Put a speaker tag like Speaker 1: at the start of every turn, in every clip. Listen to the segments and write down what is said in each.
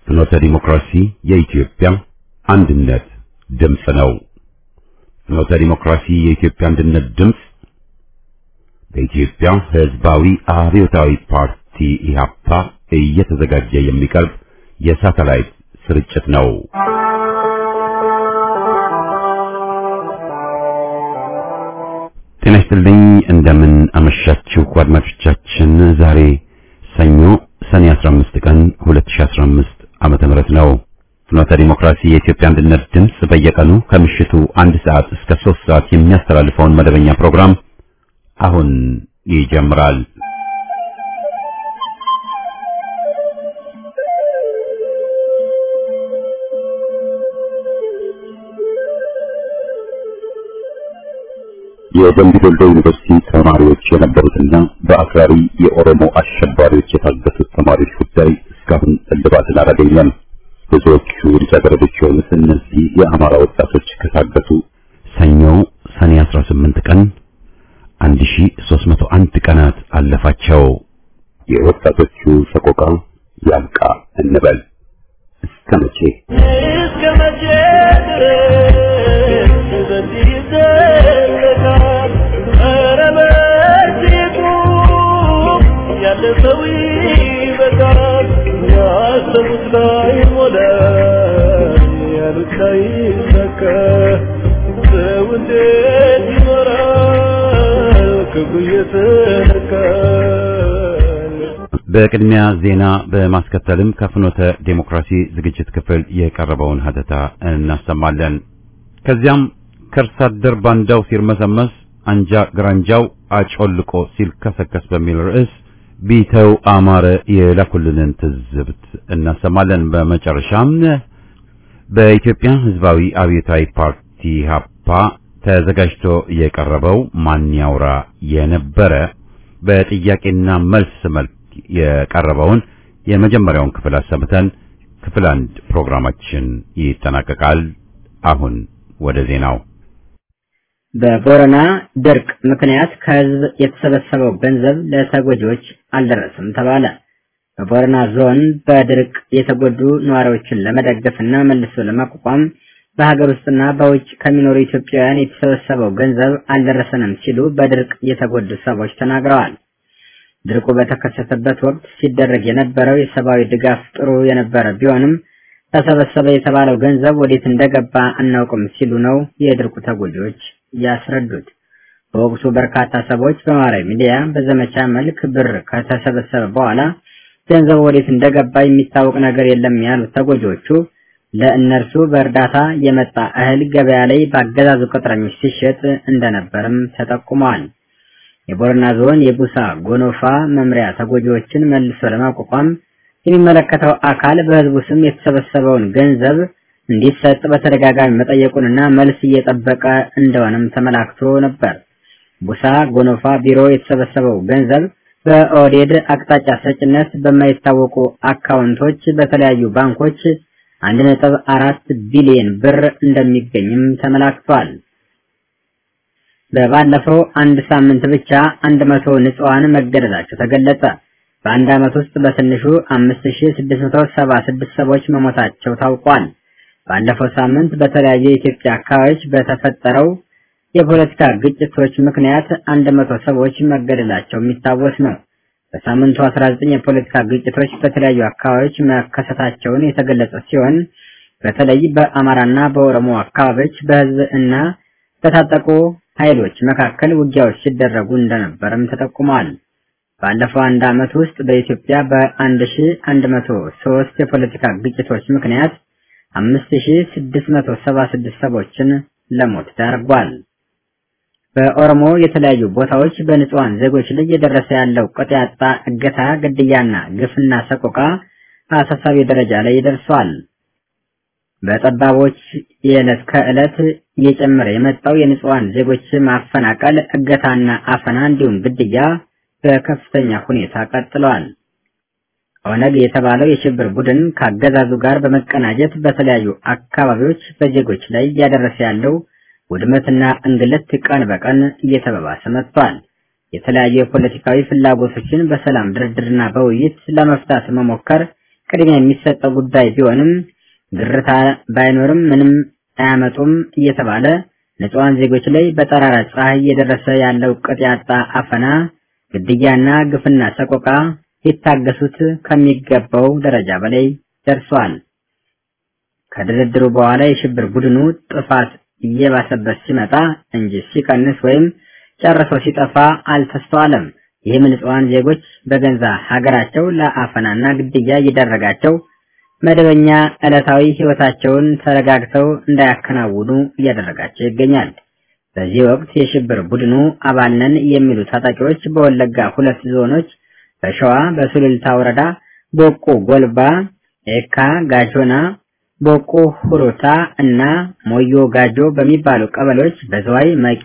Speaker 1: ፍኖተ ዲሞክራሲ የኢትዮጵያ አንድነት ድምፅ ነው። ፍኖተ ዲሞክራሲ የኢትዮጵያ አንድነት ድምፅ በኢትዮጵያ ሕዝባዊ አብዮታዊ ፓርቲ ኢህአፓ እየተዘጋጀ የሚቀርብ የሳተላይት ስርጭት ነው። ጤና ይስጥልኝ። እንደምን አመሻችሁ አድማጮቻችን። ዛሬ ሰኞ ሰኔ 15 ቀን 2015 ዓመተ ምህረት ነው። ፍኖተ ዲሞክራሲ የኢትዮጵያ አንድነት ድምፅ በየቀኑ ከምሽቱ አንድ ሰዓት እስከ ሶስት ሰዓት የሚያስተላልፈውን መደበኛ ፕሮግራም አሁን ይጀምራል። የደምቢ ዶሎ ዩኒቨርሲቲ ተማሪዎች የነበሩትና በአክራሪ የኦሮሞ አሸባሪዎች የታገቱት ተማሪዎች ጉዳይ እስካሁን እልባትን አላገኘም። ብዙዎቹ ልጃገረዶች የሆኑት እነዚህ የአማራ ወጣቶች ከታገቱ ሰኞ ሰኔ 18 ቀን 1301 ቀናት አለፋቸው። የወጣቶቹ ሰቆቃ ያብቃ እንበል። እስከ መቼ
Speaker 2: እስከ መቼ ድረስ በዚህ ይዘለቃል? ኧረ በእጅጉ ያለ ሰው ይበቃል። ያሰቡት ላይ ሞላ፣ ያሉት ላይ ሰካ። ሰው እንዴት ይኖራል ክብሩ እየተነካ?
Speaker 1: በቅድሚያ ዜና በማስከተልም ከፍኖተ ዴሞክራሲ ዝግጅት ክፍል የቀረበውን ሀተታ እናሰማለን። ከዚያም ከርስ አደር ባንዳው ሲርመሰመስ አንጃ ግራንጃው አጮልቆ ሲልከሰከስ በሚል ርዕስ ቢተው አማረ የላኩልንን ትዝብት እናሰማለን። በመጨረሻም በኢትዮጵያ ሕዝባዊ አብዮታዊ ፓርቲ ሀፓ ተዘጋጅቶ የቀረበው ማን ያውራ የነበረ በጥያቄና መልስ መልክ የቀረበውን የመጀመሪያውን ክፍል አሰምተን ክፍል አንድ ፕሮግራማችን ይጠናቀቃል። አሁን ወደ ዜናው።
Speaker 3: በቦረና ድርቅ ምክንያት ከህዝብ የተሰበሰበው ገንዘብ ለተጎጂዎች አልደረሰም ተባለ። በቦረና ዞን በድርቅ የተጎዱ ነዋሪዎችን ለመደገፍና መልሶ ለማቋቋም በሀገር ውስጥና በውጭ ከሚኖሩ ኢትዮጵያውያን የተሰበሰበው ገንዘብ አልደረሰንም ሲሉ በድርቅ የተጎዱ ሰዎች ተናግረዋል። ድርቁ በተከሰተበት ወቅት ሲደረግ የነበረው የሰብአዊ ድጋፍ ጥሩ የነበረ ቢሆንም ተሰበሰበ የተባለው ገንዘብ ወዴት እንደገባ አናውቅም ሲሉ ነው የድርቁ ተጎጂዎች ያስረዱት። በወቅቱ በርካታ ሰዎች በማህበራዊ ሚዲያ በዘመቻ መልክ ብር ከተሰበሰበ በኋላ ገንዘቡ ወዴት እንደገባ የሚታወቅ ነገር የለም ያሉት ተጎጂዎቹ ለእነርሱ በእርዳታ የመጣ እህል ገበያ ላይ በአገዛዙ ቅጥረኞች ሲሸጥ እንደነበርም ተጠቁመዋል። የቦረና ዞን የቡሳ ጎኖፋ መምሪያ ተጎጂዎችን መልሶ ለማቋቋም የሚመለከተው አካል በህዝቡ ስም የተሰበሰበውን ገንዘብ እንዲሰጥ በተደጋጋሚ መጠየቁንና መልስ እየጠበቀ እንደሆነም ተመላክቶ ነበር። ቡሳ ጎኖፋ ቢሮ የተሰበሰበው ገንዘብ በኦዴድ አቅጣጫ ሰጭነት በማይታወቁ አካውንቶች በተለያዩ ባንኮች አንድ ነጥብ አራት ቢሊዮን ብር እንደሚገኝም ተመላክቷል። በባለፈው አንድ ሳምንት ብቻ አንድ መቶ ንጹሃን መገደላቸው ተገለጸ። በአንድ ዓመት ውስጥ በትንሹ 5676 ሰዎች መሞታቸው ታውቋል። ባለፈው ሳምንት በተለያዩ የኢትዮጵያ አካባቢዎች በተፈጠረው የፖለቲካ ግጭቶች ምክንያት 100 ሰዎች መገደላቸው የሚታወስ ነው። በሳምንቱ 19 የፖለቲካ ግጭቶች በተለያዩ አካባቢዎች መከሰታቸውን የተገለጸ ሲሆን በተለይ በአማራና በኦሮሞ አካባቢዎች በህዝብ እና በታጠቁ ኃይሎች መካከል ውጊያዎች ሲደረጉ እንደነበርም ተጠቁመዋል። ባለፈው አንድ ዓመት ውስጥ በኢትዮጵያ በ1103 የፖለቲካ ግጭቶች ምክንያት 5676 ሰዎችን ለሞት ዳርጓል። በኦሮሞ የተለያዩ ቦታዎች በንጹሃን ዜጎች ላይ እየደረሰ ያለው ቅጥ ያጣ እገታ፣ ግድያና ግፍና ሰቆቃ አሳሳቢ ደረጃ ላይ ደርሷል። በጠባቦች የዕለት ከዕለት እየጨመረ የመጣው የንጹሃን ዜጎች ማፈናቀል፣ እገታና አፈና እንዲሁም ግድያ በከፍተኛ ሁኔታ ቀጥለዋል። ኦነግ የተባለው የሽብር ቡድን ከአገዛዙ ጋር በመቀናጀት በተለያዩ አካባቢዎች በዜጎች ላይ እያደረሰ ያለው ውድመትና እንግልት ቀን በቀን እየተባባሰ መጥቷል። የተለያዩ የፖለቲካዊ ፍላጎቶችን በሰላም ድርድርና በውይይት ለመፍታት መሞከር ቅድሚያ የሚሰጠው ጉዳይ ቢሆንም ግርታ ባይኖርም ምንም አያመጡም እየተባለ ንጹሐን ዜጎች ላይ በጠራራ ፀሐይ እየደረሰ ያለው ቅጥ ያጣ አፈና፣ ግድያና ግፍና ሰቆቃ ሊታገሱት ከሚገባው ደረጃ በላይ ደርሷል። ከድርድሩ በኋላ የሽብር ቡድኑ ጥፋት እየባሰበት ሲመጣ እንጂ ሲቀንስ ወይም ጨርሶ ሲጠፋ አልተስተዋለም። ይህም ንጹሐን ዜጎች በገንዛ ሀገራቸው ለአፈናና ግድያ እየደረጋቸው መደበኛ ዕለታዊ ሕይወታቸውን ተረጋግተው እንዳያከናውኑ እያደረጋቸው ይገኛል። በዚህ ወቅት የሽብር ቡድኑ አባል ነን የሚሉ ታጣቂዎች በወለጋ ሁለት ዞኖች በሸዋ በሱሉልታ ወረዳ ቦቆ ጎልባ፣ ኤካ ጋጆና፣ ቦቆ ሁሩታ እና ሞዮ ጋጆ በሚባሉ ቀበሌዎች በዝዋይ መቂ፣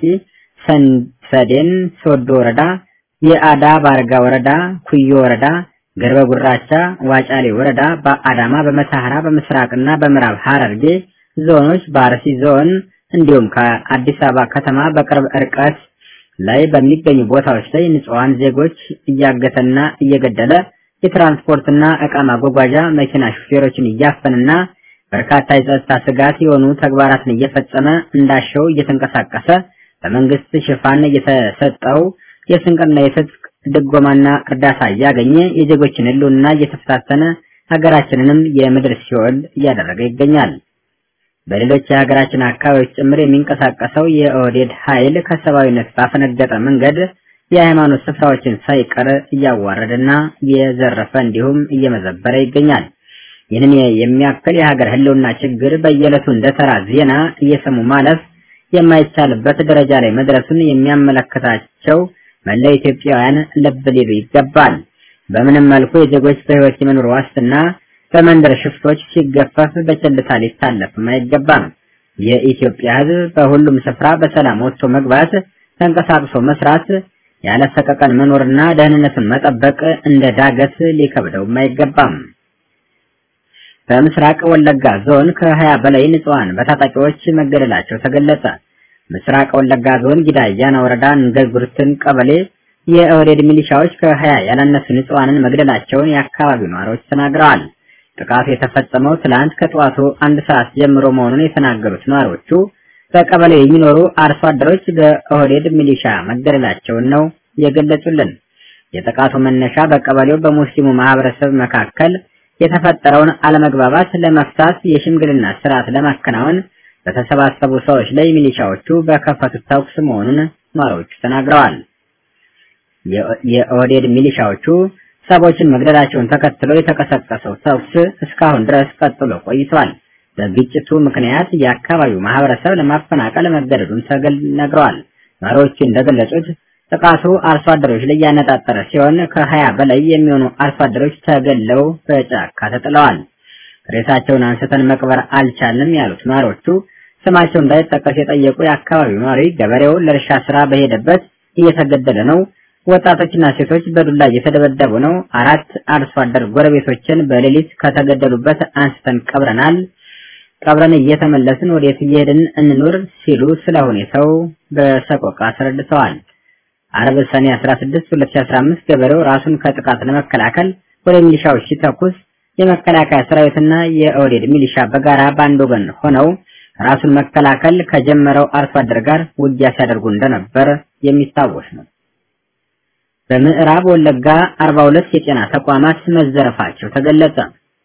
Speaker 3: ሰዴን ሶዶ ወረዳ፣ የአዳ ባርጋ ወረዳ፣ ኩዮ ወረዳ ገርበ ጉራቻ፣ ዋጫሌ ወረዳ በአዳማ በመተሐራ በምስራቅና በምዕራብ ሐረርጌ ዞኖች በአርሲ ዞን እንዲሁም ከአዲስ አበባ ከተማ በቅርብ ርቀት ላይ በሚገኙ ቦታዎች ላይ ንጹሐን ዜጎች እያገተና እየገደለ የትራንስፖርትና ዕቃ ማጓጓዣ መኪና ሹፌሮችን እያፈንና በርካታ የጸጥታ ስጋት የሆኑ ተግባራትን እየፈጸመ እንዳሻው እየተንቀሳቀሰ በመንግስት ሽፋን እየተሰጠው የስንቅና የትጥቅ ድጎማና እርዳታ እያገኘ የዜጎችን ሕልውና እየተፈታተነ ሀገራችንንም የምድር ሲኦል እያደረገ ይገኛል። በሌሎች የሀገራችን አካባቢዎች ጭምር የሚንቀሳቀሰው የኦህዴድ ኃይል ከሰብአዊነት ባፈነገጠ መንገድ የሃይማኖት ስፍራዎችን ሳይቀር እያዋረደና እየዘረፈ እንዲሁም እየመዘበረ ይገኛል። ይህንን የሚያክል የሀገር ሕልውና ችግር በየዕለቱ እንደ ተራ ዜና እየሰሙ ማለፍ የማይቻልበት ደረጃ ላይ መድረሱን የሚያመለክታቸው መላው ኢትዮጵያውያን ልብ ሊሉ ይገባል። በምንም መልኩ የዜጎች በህይወት የመኖር ዋስትና በመንደር ሽፍቶች ሲገፈፍ በቸልታ ሊታለፍም አይገባም። የኢትዮጵያ ሕዝብ በሁሉም ስፍራ በሰላም ወጥቶ መግባት፣ ተንቀሳቅሶ መስራት፣ ያለ ሰቀቀን መኖርና ደህንነቱን መጠበቅ እንደ ዳገት ሊከብደውም አይገባም። በምስራቅ ወለጋ ዞን ከሀያ በላይ ንጹሐን በታጣቂዎች መገደላቸው ተገለጸ። ምስራቅ ወለጋ ዞን ጊዳ አያና ወረዳ እንገጉርትን ቀበሌ የኦህዴድ ሚሊሻዎች ከሀያ ያላነሱ ንጹሐንን መግደላቸውን የአካባቢው ነዋሪዎች ተናግረዋል። ጥቃቱ የተፈጸመው ትላንት ከጠዋቱ አንድ ሰዓት ጀምሮ መሆኑን የተናገሩት ነዋሪዎቹ በቀበሌው የሚኖሩ አርሶ አደሮች በኦህዴድ ሚሊሻ መገደላቸውን ነው የገለጹልን። የጥቃቱ መነሻ በቀበሌው በሙስሊሙ ማህበረሰብ መካከል የተፈጠረውን አለመግባባት ለመፍታት የሽምግልና ስርዓት ለማከናወን በተሰባሰቡ ሰዎች ላይ ሚሊሻዎቹ በከፈቱት ተኩስ መሆኑን ነዋሪዎቹ ተናግረዋል። የኦህዴድ ሚሊሻዎቹ ሰዎችን መግደላቸውን ተከትሎ የተቀሰቀሰው ተኩስ እስካሁን ድረስ ቀጥሎ ቆይቷል። በግጭቱ ምክንያት የአካባቢው ማህበረሰብ ለማፈናቀል መገደዱን ተነግረዋል። ነዋሪዎቹ እንደገለጹት ጥቃቱ አርሶ አደሮች ላይ ያነጣጠረ ሲሆን ከሀያ በላይ የሚሆኑ አርሶ አደሮች ተገለው በጫካ ተጥለዋል። ሬሳቸውን አንስተን መቅበር አልቻልንም ያሉት ነዋሪዎቹ ስማቸው እንዳይጠቀስ የጠየቁ የአካባቢው ነዋሪ ገበሬው ለእርሻ ስራ በሄደበት እየተገደለ ነው፣ ወጣቶችና ሴቶች በዱላ እየተደበደቡ ነው፣ አራት አርሶ አደር ጎረቤቶችን በሌሊት ከተገደሉበት አንስተን ቀብረናል፣ ቀብረን እየተመለስን ወዴት እየሄድን እንኑር ሲሉ ስለ ሁኔታው በሰቆቃ አስረድተዋል። አርብ ሰኔ 16 2015 ገበሬው ራሱን ከጥቃት ለመከላከል ወደ ሚሊሻዎች ሲተኩስ የመከላከያ ሰራዊትና የኦህዴድ ሚሊሻ በጋራ በአንድ ወገን ሆነው ራሱን መከላከል ከጀመረው አርሶ አደር ጋር ውጊያ ሲያደርጉ እንደነበር የሚታወስ ነው። በምዕራብ ወለጋ 42 የጤና ተቋማት መዘረፋቸው ተገለጸ።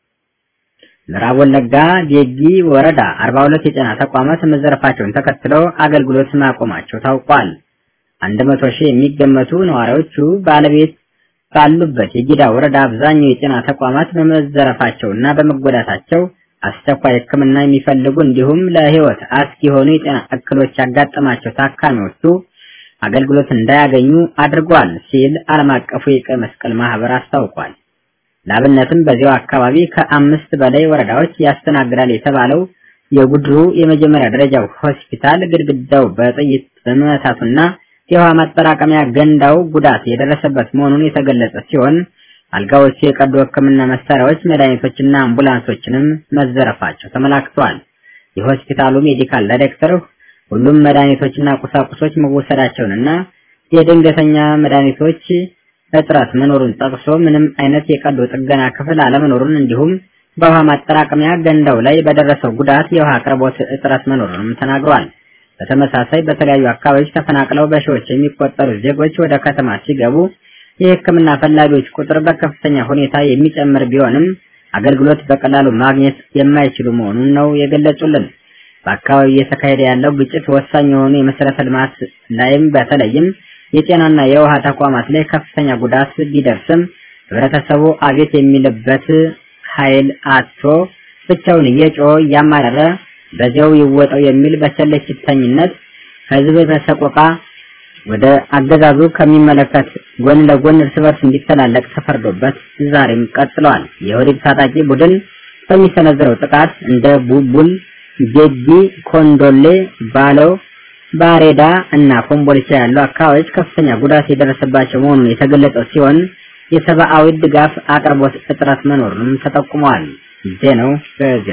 Speaker 3: ምዕራብ ወለጋ ዴጊ ወረዳ 42 የጤና ተቋማት መዘረፋቸውን ተከትለው አገልግሎት ማቆማቸው ታውቋል። 100 ሺህ የሚገመቱ ነዋሪዎቹ ባለቤት ባሉበት የጊዳ ወረዳ አብዛኛው የጤና ተቋማት በመዘረፋቸውና በመጎዳታቸው አስቸኳይ ሕክምና የሚፈልጉ እንዲሁም ለሕይወት አስጊ የሆኑ የጤና እክሎች ያጋጠማቸው ታካሚዎቹ አገልግሎት እንዳያገኙ አድርጓል ሲል ዓለም አቀፉ የቀይ መስቀል ማህበር አስታውቋል። ላብነትም በዚያው አካባቢ ከአምስት በላይ ወረዳዎች ያስተናግዳል የተባለው የጉድሩ የመጀመሪያ ደረጃ ሆስፒታል ግድግዳው በጥይት በመመታቱና የውሃ ማጠራቀሚያ ገንዳው ጉዳት የደረሰበት መሆኑን የተገለጸ ሲሆን አልጋዎቹ፣ የቀዶ ሕክምና መሳሪያዎች፣ መድኃኒቶችና አምቡላንሶችንም መዘረፋቸው ተመላክቷል። የሆስፒታሉ ሜዲካል ዳይሬክተር ሁሉም መድኃኒቶችና ቁሳቁሶች መወሰዳቸውንና የድንገተኛ መድኃኒቶች እጥረት መኖሩን ጠቅሶ ምንም አይነት የቀዶ ጥገና ክፍል አለመኖሩን እንዲሁም በውሃ ማጠራቀሚያ ገንዳው ላይ በደረሰው ጉዳት የውሃ አቅርቦት እጥረት መኖሩንም ተናግሯል። በተመሳሳይ በተለያዩ አካባቢዎች ተፈናቅለው በሺዎች የሚቆጠሩ ዜጎች ወደ ከተማ ሲገቡ የሕክምና ፈላጊዎች ቁጥር በከፍተኛ ሁኔታ የሚጨምር ቢሆንም አገልግሎት በቀላሉ ማግኘት የማይችሉ መሆኑን ነው የገለጹልን። በአካባቢው እየተካሄደ ያለው ግጭት ወሳኝ የሆኑ የመሰረተ ልማት ላይም በተለይም የጤናና የውሃ ተቋማት ላይ ከፍተኛ ጉዳት ቢደርስም ህብረተሰቡ አቤት የሚልበት ኃይል አጥቶ ብቻውን እየጮኸ እያማረረ በዚያው ይወጣው የሚል በቸልተኝነት ህዝብ በሰቆቃ ወደ አገዛዙ ከሚመለከት ጎን ለጎን እርስ በርስ እንዲተላለቅ ተፈርዶበት ዛሬም ቀጥለዋል። የኦህዴድ ታጣቂ ቡድን በሚሰነዝረው ጥቃት እንደ ቡቡል፣ ጌጂ፣ ኮንዶሌ፣ ባሎ፣ ባሬዳ እና ኮምቦልቻ ያሉ አካባቢዎች ከፍተኛ ጉዳት የደረሰባቸው መሆኑን የተገለጸው ሲሆን የሰብአዊ ድጋፍ አቅርቦት እጥረት መኖሩንም ተጠቁመዋል። ዜናው በዚያ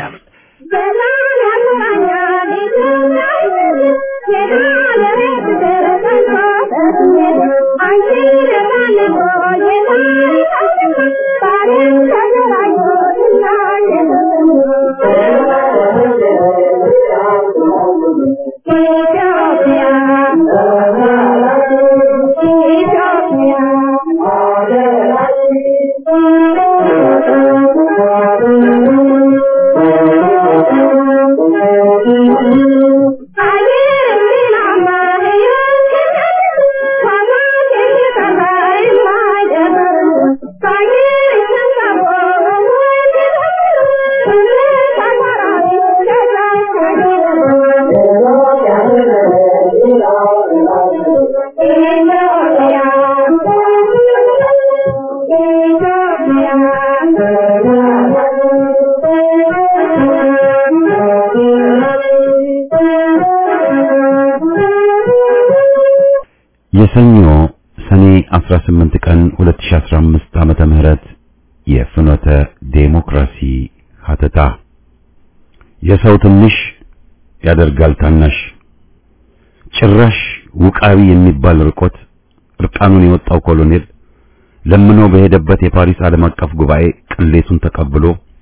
Speaker 1: የሰኞ ሰኔ 18 ቀን 2015 ዓመተ ምህረት የፍኖተ ዴሞክራሲ ሀተታ የሰው ትንሽ ያደርጋል ታናሽ ጭራሽ ውቃቢ የሚባል ርቆት እርቃኑን የወጣው ኮሎኔል ለምኖ በሄደበት የፓሪስ ዓለም አቀፍ ጉባኤ ቅሌቱን ተቀብሎ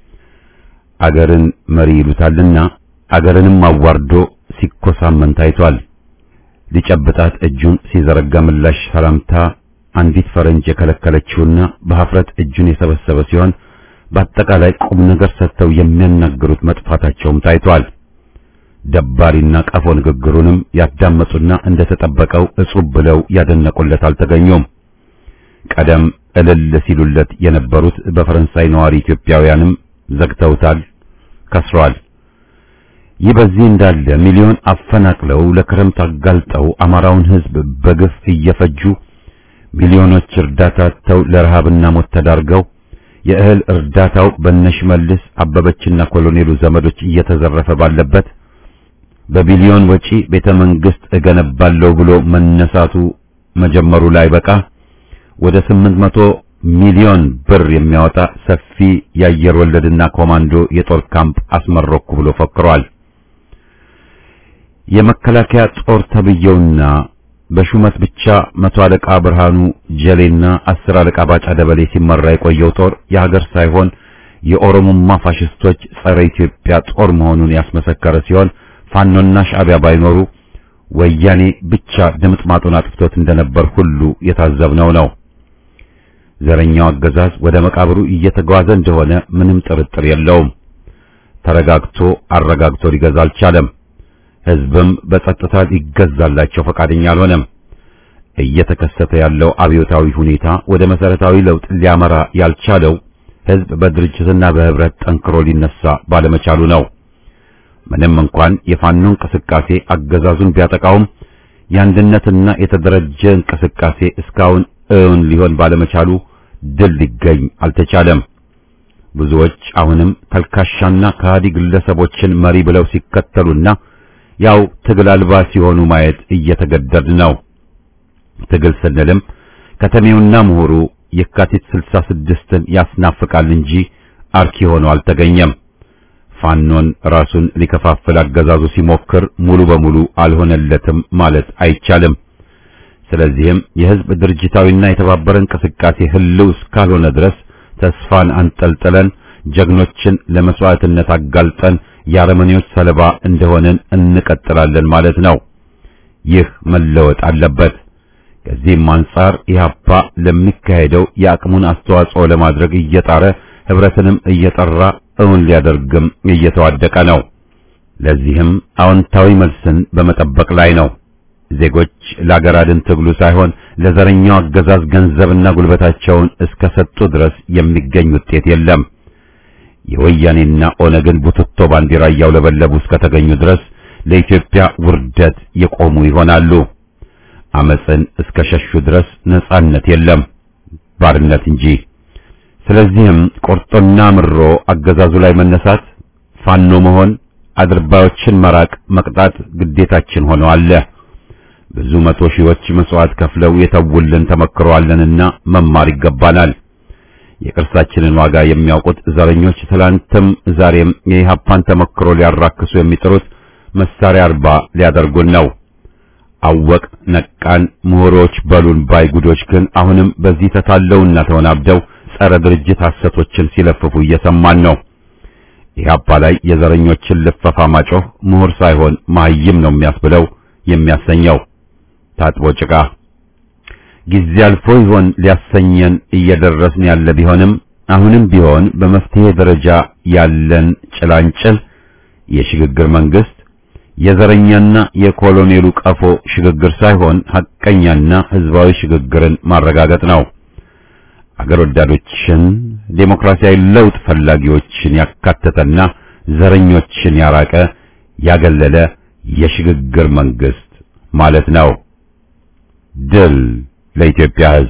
Speaker 1: አገርን መሪ ይሉታልና አገርንም አዋርዶ ሲኮሳመን ታይቷል። ሊጨብጣት እጁን ሲዘረጋ ምላሽ ሰላምታ አንዲት ፈረንጅ የከለከለችውና በሀፍረት እጁን የሰበሰበ ሲሆን በአጠቃላይ ቁም ነገር ሰጥተው የሚያናግሩት መጥፋታቸውም ታይቷል። ደባሪና ቀፎ ንግግሩንም ያዳመጡና እንደተጠበቀው እጹብ ብለው ያደነቁለት አልተገኙም። ቀደም እልል ሲሉለት የነበሩት በፈረንሳይ ነዋሪ ኢትዮጵያውያንም ዘግተውታል፣ ከስሯል። ይህ በዚህ እንዳለ ሚሊዮን አፈናቅለው ለክረምት አጋልጠው አማራውን ሕዝብ በግፍ እየፈጁ ሚሊዮኖች እርዳታ ተው ለረሃብና ሞት ተዳርገው የእህል እርዳታው በነሽመልስ አበበችና ኮሎኔሉ ዘመዶች እየተዘረፈ ባለበት በቢሊዮን ወጪ ቤተ መንግስት እገነባለሁ ብሎ መነሳቱ መጀመሩ ላይ በቃ ወደ 800 ሚሊዮን ብር የሚያወጣ ሰፊ የአየር ወለድና ኮማንዶ የጦር ካምፕ አስመረኩ ብሎ ፈክሯል። የመከላከያ ጦር ተብየውና በሹመት ብቻ መቶ አለቃ ብርሃኑ ጀሌና አስር አለቃ ባጫ ደበሌ ሲመራ የቆየው ጦር የሀገር ሳይሆን የኦሮሞማ ፋሽስቶች ጸረ ኢትዮጵያ ጦር መሆኑን ያስመሰከረ ሲሆን ፋኖና ሻዕቢያ ባይኖሩ ወያኔ ብቻ ድምጥማጡን አጥፍቶት እንደነበር ሁሉ የታዘብነው ነው። ዘረኛው አገዛዝ ወደ መቃብሩ እየተጓዘ እንደሆነ ምንም ጥርጥር የለውም። ተረጋግቶ አረጋግቶ ሊገዛ አልቻለም። ሕዝብም በጸጥታ ሊገዛላቸው ፈቃደኛ አልሆነም። እየተከሰተ ያለው አብዮታዊ ሁኔታ ወደ መሰረታዊ ለውጥ ሊያመራ ያልቻለው ሕዝብ በድርጅትና በህብረት ጠንክሮ ሊነሳ ባለመቻሉ ነው። ምንም እንኳን የፋኖ እንቅስቃሴ አገዛዙን ቢያጠቃውም የአንድነትና የተደረጀ እንቅስቃሴ እስካሁን እውን ሊሆን ባለመቻሉ ድል ሊገኝ አልተቻለም። ብዙዎች አሁንም ተልካሻና ከሃዲ ግለሰቦችን መሪ ብለው ሲከተሉና ያው ትግል አልባ ሲሆኑ ማየት እየተገደድ ነው። ትግል ስንልም ከተሜውና ምሁሩ የካቲት 66ን ያስናፍቃል እንጂ አርኪ ሆኖ አልተገኘም። ፋኖን ራሱን ሊከፋፍል አገዛዙ ሲሞክር ሙሉ በሙሉ አልሆነለትም ማለት አይቻልም። ስለዚህም የህዝብ ድርጅታዊና የተባበረ እንቅስቃሴ ህልው እስካልሆነ ድረስ ተስፋን አንጠልጥለን ጀግኖችን ለመስዋዕትነት አጋልጠን የአረመኔዎች ሰለባ እንደሆንን እንቀጥላለን ማለት ነው። ይህ መለወጥ አለበት። ከዚህም አንጻር ኢህአፓ ለሚካሄደው የአቅሙን አስተዋጽኦ ለማድረግ እየጣረ ህብረትንም እየጠራ እውን ሊያደርግም እየተዋደቀ ነው። ለዚህም አዎንታዊ መልስን በመጠበቅ ላይ ነው። ዜጎች ለአገር አድን ትግሉ ሳይሆን ለዘረኛው አገዛዝ ገንዘብና ጉልበታቸውን እስከ ሰጡ ድረስ የሚገኝ ውጤት የለም። የወያኔና ኦነግን ቡትቶ ባንዲራ እያውለበለቡ እስከተገኙ ድረስ ለኢትዮጵያ ውርደት የቆሙ ይሆናሉ። አመፅን እስከ ሸሹ ድረስ ነጻነት የለም፣ ባርነት እንጂ። ስለዚህም ቆርጦና ምሮ አገዛዙ ላይ መነሳት፣ ፋኖ መሆን፣ አድርባዮችን መራቅ፣ መቅጣት ግዴታችን ሆኖ አለ። ብዙ መቶ ሺዎች መስዋዕት ከፍለው የተውልን ተመክረዋለንና መማር ይገባናል። የቅርሳችንን ዋጋ የሚያውቁት ዘረኞች ትላንትም ዛሬም የኢህአፓን ተመክሮ ሊያራክሱ የሚጥሩት መሳሪያ አልባ ሊያደርጉን ነው። አወቅ ነቃን ምሁሮች በሉን ባይ ጉዶች ግን አሁንም በዚህ ተታለውና ተወናብደው ጸረ ድርጅት ሐሰቶችን ሲለፍፉ እየሰማን ነው። ኢህአፓ ላይ የዘረኞችን ልፈፋ ማጮህ ምሁር ሳይሆን መሀይም ነው የሚያስብለው የሚያሰኘው ታጥቦ ጭቃ ጊዜ አልፎ ይሆን ሊያሰኘን እየደረስን ያለ ቢሆንም አሁንም ቢሆን በመፍትሄ ደረጃ ያለን ጭላንጭል የሽግግር መንግስት የዘረኛና የኮሎኔሉ ቀፎ ሽግግር ሳይሆን ሐቀኛና ህዝባዊ ሽግግርን ማረጋገጥ ነው። አገር ወዳዶችን ዴሞክራሲያዊ ለውጥ ፈላጊዎችን ያካተተና ዘረኞችን ያራቀ ያገለለ የሽግግር መንግስት ማለት ነው። ድል ለኢትዮጵያ ህዝብ።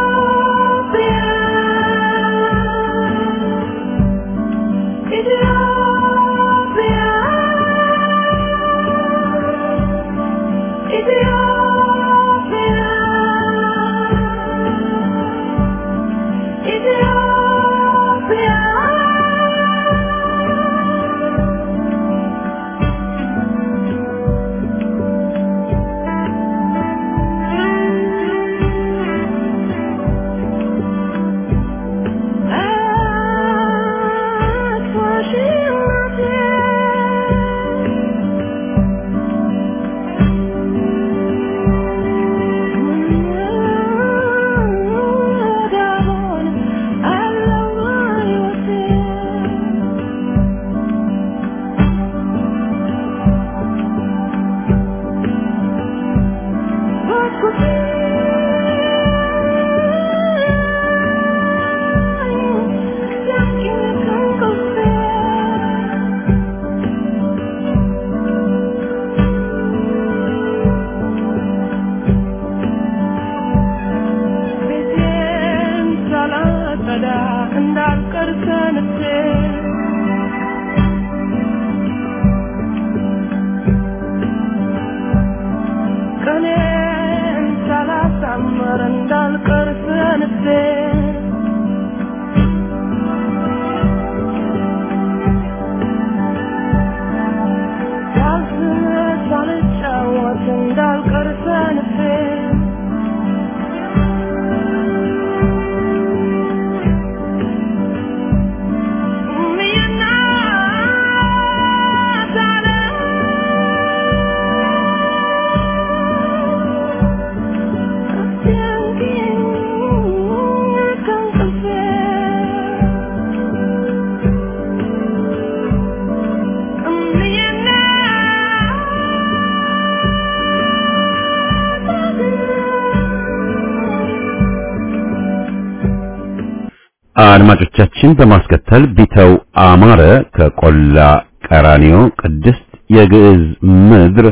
Speaker 1: አድማጮቻችን በማስከተል ቢተው አማረ ከቆላ ቀራኒዮ ቅድስት የግዕዝ ምድር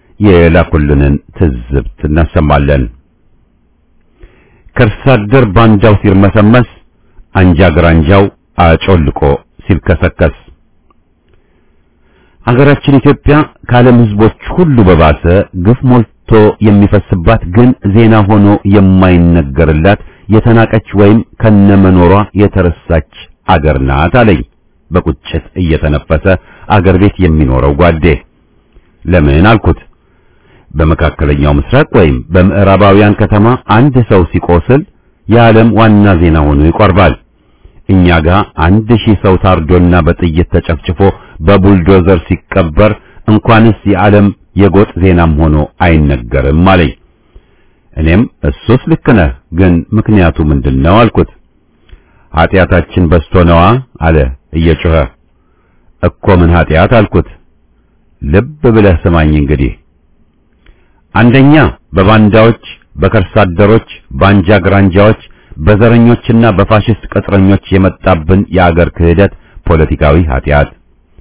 Speaker 1: የላኩልንን ትዝብት እናሰማለን። ከርሳ አደር ባንዳው ሲርመሰመስ አንጃ ግራንጃው አጮልቆ ሲልከሰከስ አገራችን ኢትዮጵያ ከዓለም ሕዝቦች ሁሉ በባሰ ግፍ ሞልቶ የሚፈስባት ግን ዜና ሆኖ የማይነገርላት የተናቀች ወይም ከነመኖሯ የተረሳች አገር ናት አለኝ በቁጭት እየተነፈሰ አገር ቤት የሚኖረው ጓዴ። ለምን አልኩት። በመካከለኛው ምስራቅ ወይም በምዕራባውያን ከተማ አንድ ሰው ሲቆስል የዓለም ዋና ዜና ሆኖ ይቆርባል። እኛ ጋር አንድ ሺህ ሰው ታርዶና በጥይት ተጨፍጭፎ በቡልዶዘር ሲቀበር እንኳንስ የዓለም የጎጥ ዜናም ሆኖ አይነገርም አለኝ። እኔም እሱስ ልክ ነህ፣ ግን ምክንያቱ ምንድነው አልኩት። ኃጢአታችን በዝቶ ነዋ አለ እየጮኸ። እኮ ምን ኃጢአት አልኩት። ልብ ብለህ ስማኝ እንግዲህ አንደኛ በባንዳዎች፣ በከርሳ አደሮች፣ በአንጃ ግራንጃዎች፣ በዘረኞችና በፋሽስት ቅጥረኞች የመጣብን የአገር ክህደት ፖለቲካዊ ኃጢአት።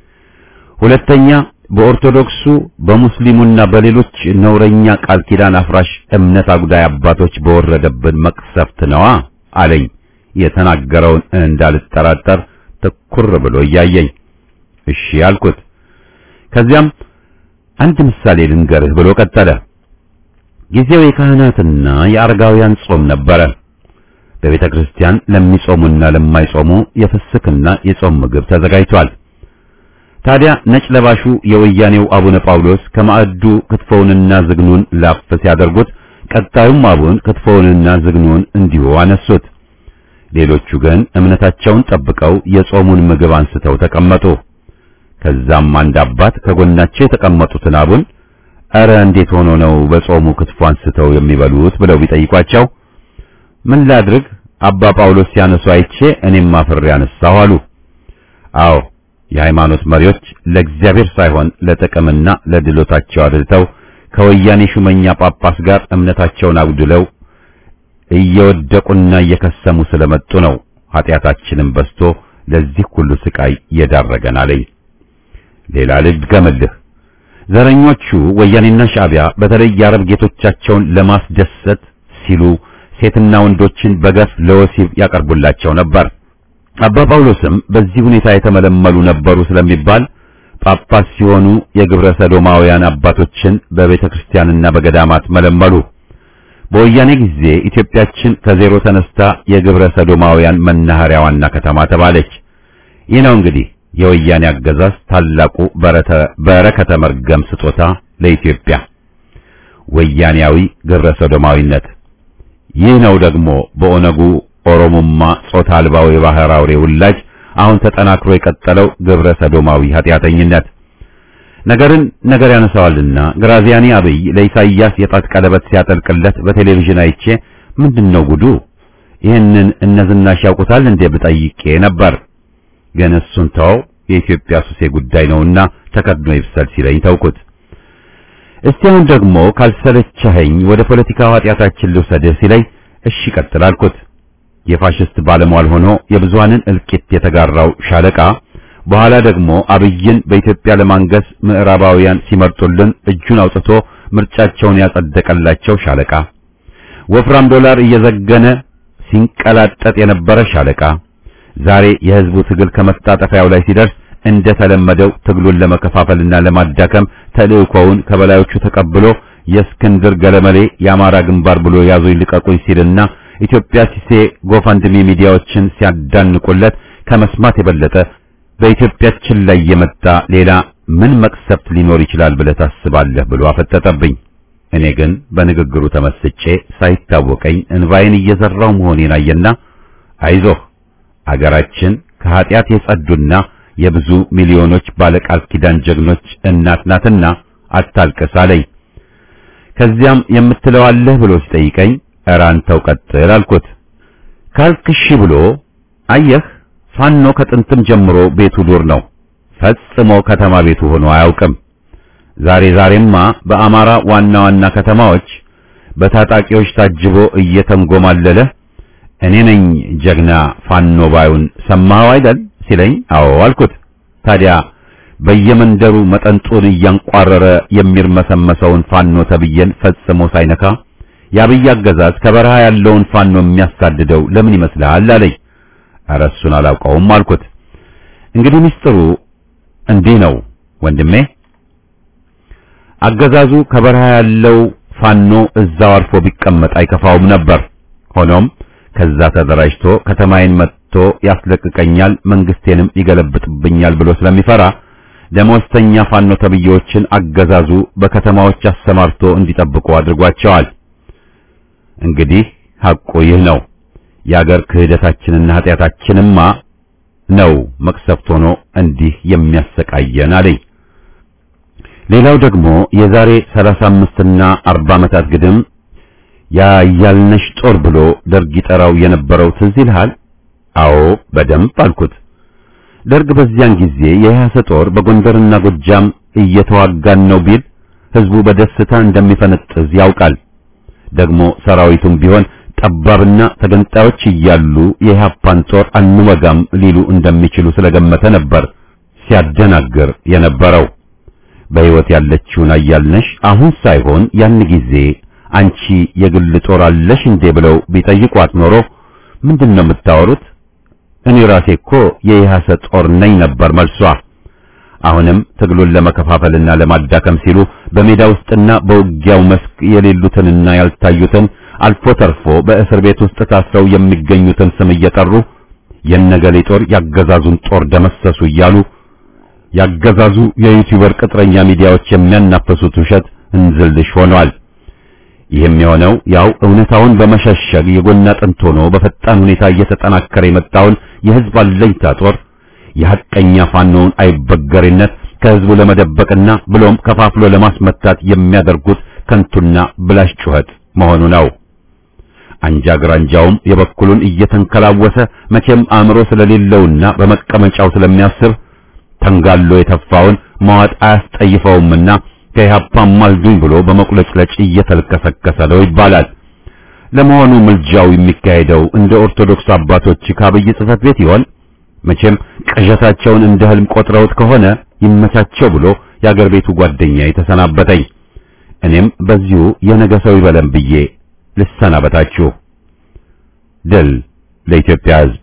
Speaker 1: ሁለተኛ በኦርቶዶክሱ በሙስሊሙና በሌሎች ነውረኛ ቃል ኪዳን አፍራሽ እምነት አጉዳይ አባቶች በወረደብን መቅሰፍት ነዋ አለኝ። የተናገረውን እንዳልጠራጠር ትኩር ብሎ እያየኝ እሺ አልኩት። ከዚያም አንድ ምሳሌ ልንገርህ ብሎ ቀጠለ። ጊዜው የካህናትና የአረጋውያን ጾም ነበረ። በቤተ ክርስቲያን ለሚጾሙና ለማይጾሙ የፍስክና የጾም ምግብ ተዘጋጅቷል። ታዲያ ነጭ ለባሹ የወያኔው አቡነ ጳውሎስ ከማዕዱ ክትፎውንና ዝግኑን ላፍ ሲያደርጉት፣ ቀጣዩም አቡን ክትፎውንና ዝግኑን እንዲሁ አነሱት። ሌሎቹ ግን እምነታቸውን ጠብቀው የጾሙን ምግብ አንስተው ተቀመጡ። ከዛም አንድ አባት ከጎናቸው የተቀመጡትን አቡን እረ እንዴት ሆኖ ነው በጾሙ ክትፎ አንስተው የሚበሉት ብለው ቢጠይቋቸው ምን ላድርግ አባ ጳውሎስ ሲያነሱ አይቼ እኔም አፍሬ ያነሳሁ አሉ። አዎ የሃይማኖት መሪዎች ለእግዚአብሔር ሳይሆን ለጥቅምና ለድሎታቸው አድልተው ከወያኔ ሹመኛ ጳጳስ ጋር እምነታቸውን አጉድለው እየወደቁና እየከሰሙ ስለመጡ ነው ኃጢአታችንን በዝቶ ለዚህ ሁሉ ስቃይ የዳረገን አለኝ። ሌላ ልጅ ገመልህ ዘረኞቹ ወያኔና ሻዕቢያ በተለይ የአረብ ጌቶቻቸውን ለማስደሰት ሲሉ ሴትና ወንዶችን በገፍ ለወሲብ ያቀርቡላቸው ነበር። አባ ጳውሎስም በዚህ ሁኔታ የተመለመሉ ነበሩ ስለሚባል ጳጳስ ሲሆኑ የግብረ ሰዶማውያን አባቶችን በቤተ ክርስቲያንና በገዳማት መለመሉ። በወያኔ ጊዜ ኢትዮጵያችን ከዜሮ ተነስታ የግብረ ሰዶማውያን መናኸሪያ ዋና ከተማ ተባለች። ይህ ነው እንግዲህ የወያኔ አገዛዝ ታላቁ በረከተ መርገም ስጦታ ለኢትዮጵያ ወያኔያዊ ግብረ ሰዶማዊነት። ይህ ነው ደግሞ በኦነጉ ኦሮሞማ ጾታ አልባው የባህር አውሬ ውላጅ አሁን ተጠናክሮ የቀጠለው ግብረ ሰዶማዊ ኃጢአተኝነት። ነገርን ነገር ያነሳዋልና ግራዚያኒ አብይ ለኢሳይያስ የጣት ቀለበት ሲያጠልቅለት በቴሌቪዥን አይቼ ምንድነው ጉዱ? ይህንን እነዝናሽ ያውቁታል እንዴ ብጠይቄ ነበር። ግን እሱን ተው የኢትዮጵያ ሱሴ ጉዳይ ነውና ተከድኖ ይብሰል ሲለኝ ተውኩት። እስቲ አሁን ደግሞ ካልሰለቸኸኝ ወደ ፖለቲካው ኃጢአታችን ልውሰድህ ሲለኝ እሺ ቀጥል አልኩት። የፋሽስት ባለሟል ሆኖ የብዙሃንን እልቂት የተጋራው ሻለቃ በኋላ ደግሞ አብይን በኢትዮጵያ ለማንገስ ምዕራባውያን ሲመርጡልን እጁን አውጥቶ ምርጫቸውን ያጸደቀላቸው ሻለቃ ወፍራም ዶላር እየዘገነ ሲንቀላጠጥ የነበረ ሻለቃ ዛሬ የህዝቡ ትግል ከመጣጠፊያው ላይ ሲደርስ እንደተለመደው ትግሉን ለመከፋፈልና ለማዳከም ተልእኮውን ከበላዮቹ ተቀብሎ የእስክንድር ገለመሌ የአማራ ግንባር ብሎ ያዙኝ ልቀቁኝ ሲልና ኢትዮጵያ ሲሴ ጎፈንድሚ ሚዲያዎችን ሲያዳንቁለት ከመስማት የበለጠ በኢትዮጵያችን ላይ የመጣ ሌላ ምን መቅሰፍት ሊኖር ይችላል ብለህ ታስባለህ ብሎ አፈጠጠብኝ። እኔ ግን በንግግሩ ተመስጬ ሳይታወቀኝ እንባዬን እየዘራው መሆኔን አየና አይዞህ አገራችን ከኃጢአት የጸዱና የብዙ ሚሊዮኖች ባለቃል ኪዳን ጀግኖች እናት ናትና አታልቅስ አለኝ። ከዚያም የምትለው አለህ ብሎ ሲጠይቀኝ ኧረ አንተው ቀጥል አልኩት። ካልክሺ ብሎ አየህ ፋኖ ከጥንትም ጀምሮ ቤቱ ዱር ነው። ፈጽሞ ከተማ ቤቱ ሆኖ አያውቅም። ዛሬ ዛሬማ በአማራ ዋና ዋና ከተማዎች በታጣቂዎች ታጅቦ እየተንጎማለለ እኔ ነኝ ጀግና ፋኖ ባዩን ሰማኸው አይደል ሲለኝ አዎ አልኩት። ታዲያ በየመንደሩ መጠንጡን እያንቋረረ የሚርመሰመሰውን ፋኖ ተብዬን ፈጽሞ ሳይነካ የአብይ አገዛዝ ከበረሃ ያለውን ፋኖ የሚያሳድደው ለምን ይመስልሃል አለኝ። ኧረ እሱን አላውቀውም አልኩት። እንግዲህ ምስጢሩ እንዲህ ነው ወንድሜ። አገዛዙ ከበረሃ ያለው ፋኖ እዛው አርፎ ቢቀመጥ አይከፋውም ነበር። ሆኖም ከዛ ተደራጅቶ ከተማዬን መጥቶ ያስለቅቀኛል፣ መንግስቴንም ይገለብጥብኛል ብሎ ስለሚፈራ ደመወዝተኛ ፋኖ ተብዬዎችን አገዛዙ በከተማዎች አሰማርቶ እንዲጠብቁ አድርጓቸዋል። እንግዲህ ሐቁ ይህ ነው። የአገር ክህደታችንና ኃጢአታችንማ ነው መቅሰፍት ሆኖ እንዲህ የሚያሰቃየን አለኝ። ሌላው ደግሞ የዛሬ 35 እና 40 ዓመታት ግድም ያያልነሽ ጦር ብሎ ደርግ ይጠራው የነበረው ትዝ ይልሃል? አዎ በደንብ አልኩት። ደርግ በዚያን ጊዜ የያሰ ጦር በጎንደርና ጎጃም እየተዋጋን ነው ቢል ህዝቡ በደስታ እንደሚፈነጥዝ ያውቃል። ደግሞ ሰራዊቱም ቢሆን ጠባብና ተገንጣዮች እያሉ የኢህአፓን ጦር አንወጋም ሊሉ እንደሚችሉ ስለገመተ ነበር ሲያደናግር የነበረው። በሕይወት ያለችውን አያልነሽ አሁን ሳይሆን ያን ጊዜ አንቺ የግል ጦር አለሽ እንዴ ብለው ቢጠይቋት ኖሮ ምንድን ነው የምታወሩት? እኔ ራሴ እኮ የኢህአሰ ጦር ነኝ ነበር መልሷ። አሁንም ትግሉን ለመከፋፈልና ለማዳከም ሲሉ በሜዳ ውስጥና በውጊያው መስክ የሌሉትንና ያልታዩትን አልፎ ተርፎ በእስር ቤት ውስጥ ታስረው የሚገኙትን ስም እየጠሩ የነገሌ ጦር ያገዛዙን ጦር ደመሰሱ እያሉ ያገዛዙ የዩቲዩበር ቅጥረኛ ሚዲያዎች የሚያናፈሱት ውሸት እንዝልሽ ሆኗል። ይህም የሆነው ያው እውነታውን በመሸሸግ የጎን አጥንት ሆኖ በፈጣን ሁኔታ እየተጠናከረ የመጣውን የህዝብ አለኝታ ጦር የሐቀኛ ፋኖውን አይበገሬነት ከህዝቡ ለመደበቅና ብሎም ከፋፍሎ ለማስመታት የሚያደርጉት ከንቱና ብላሽ ጩኸት መሆኑ ነው። አንጃ ግራንጃውም የበኩሉን እየተንከላወሰ መቼም አእምሮ ስለሌለውና በመቀመጫው ስለሚያስብ ተንጋሎ የተፋውን መዋጥ አያስጠይፈውምና ከኢህአፓም አልዱኝ ብሎ በመቁለጭለጭ እየተልከሰከሰ ነው ይባላል። ለመሆኑ ምልጃው የሚካሄደው እንደ ኦርቶዶክስ አባቶች ከአብይ ጽሕፈት ቤት ይሆን? መቼም ቅዠታቸውን እንደ ህልም ቆጥረውት ከሆነ ይመቻቸው ብሎ የአገር ቤቱ ጓደኛ የተሰናበተኝ። እኔም በዚሁ የነገ ሰው ይበለን ብዬ ልሰናበታችሁ። ድል ለኢትዮጵያ ሕዝብ።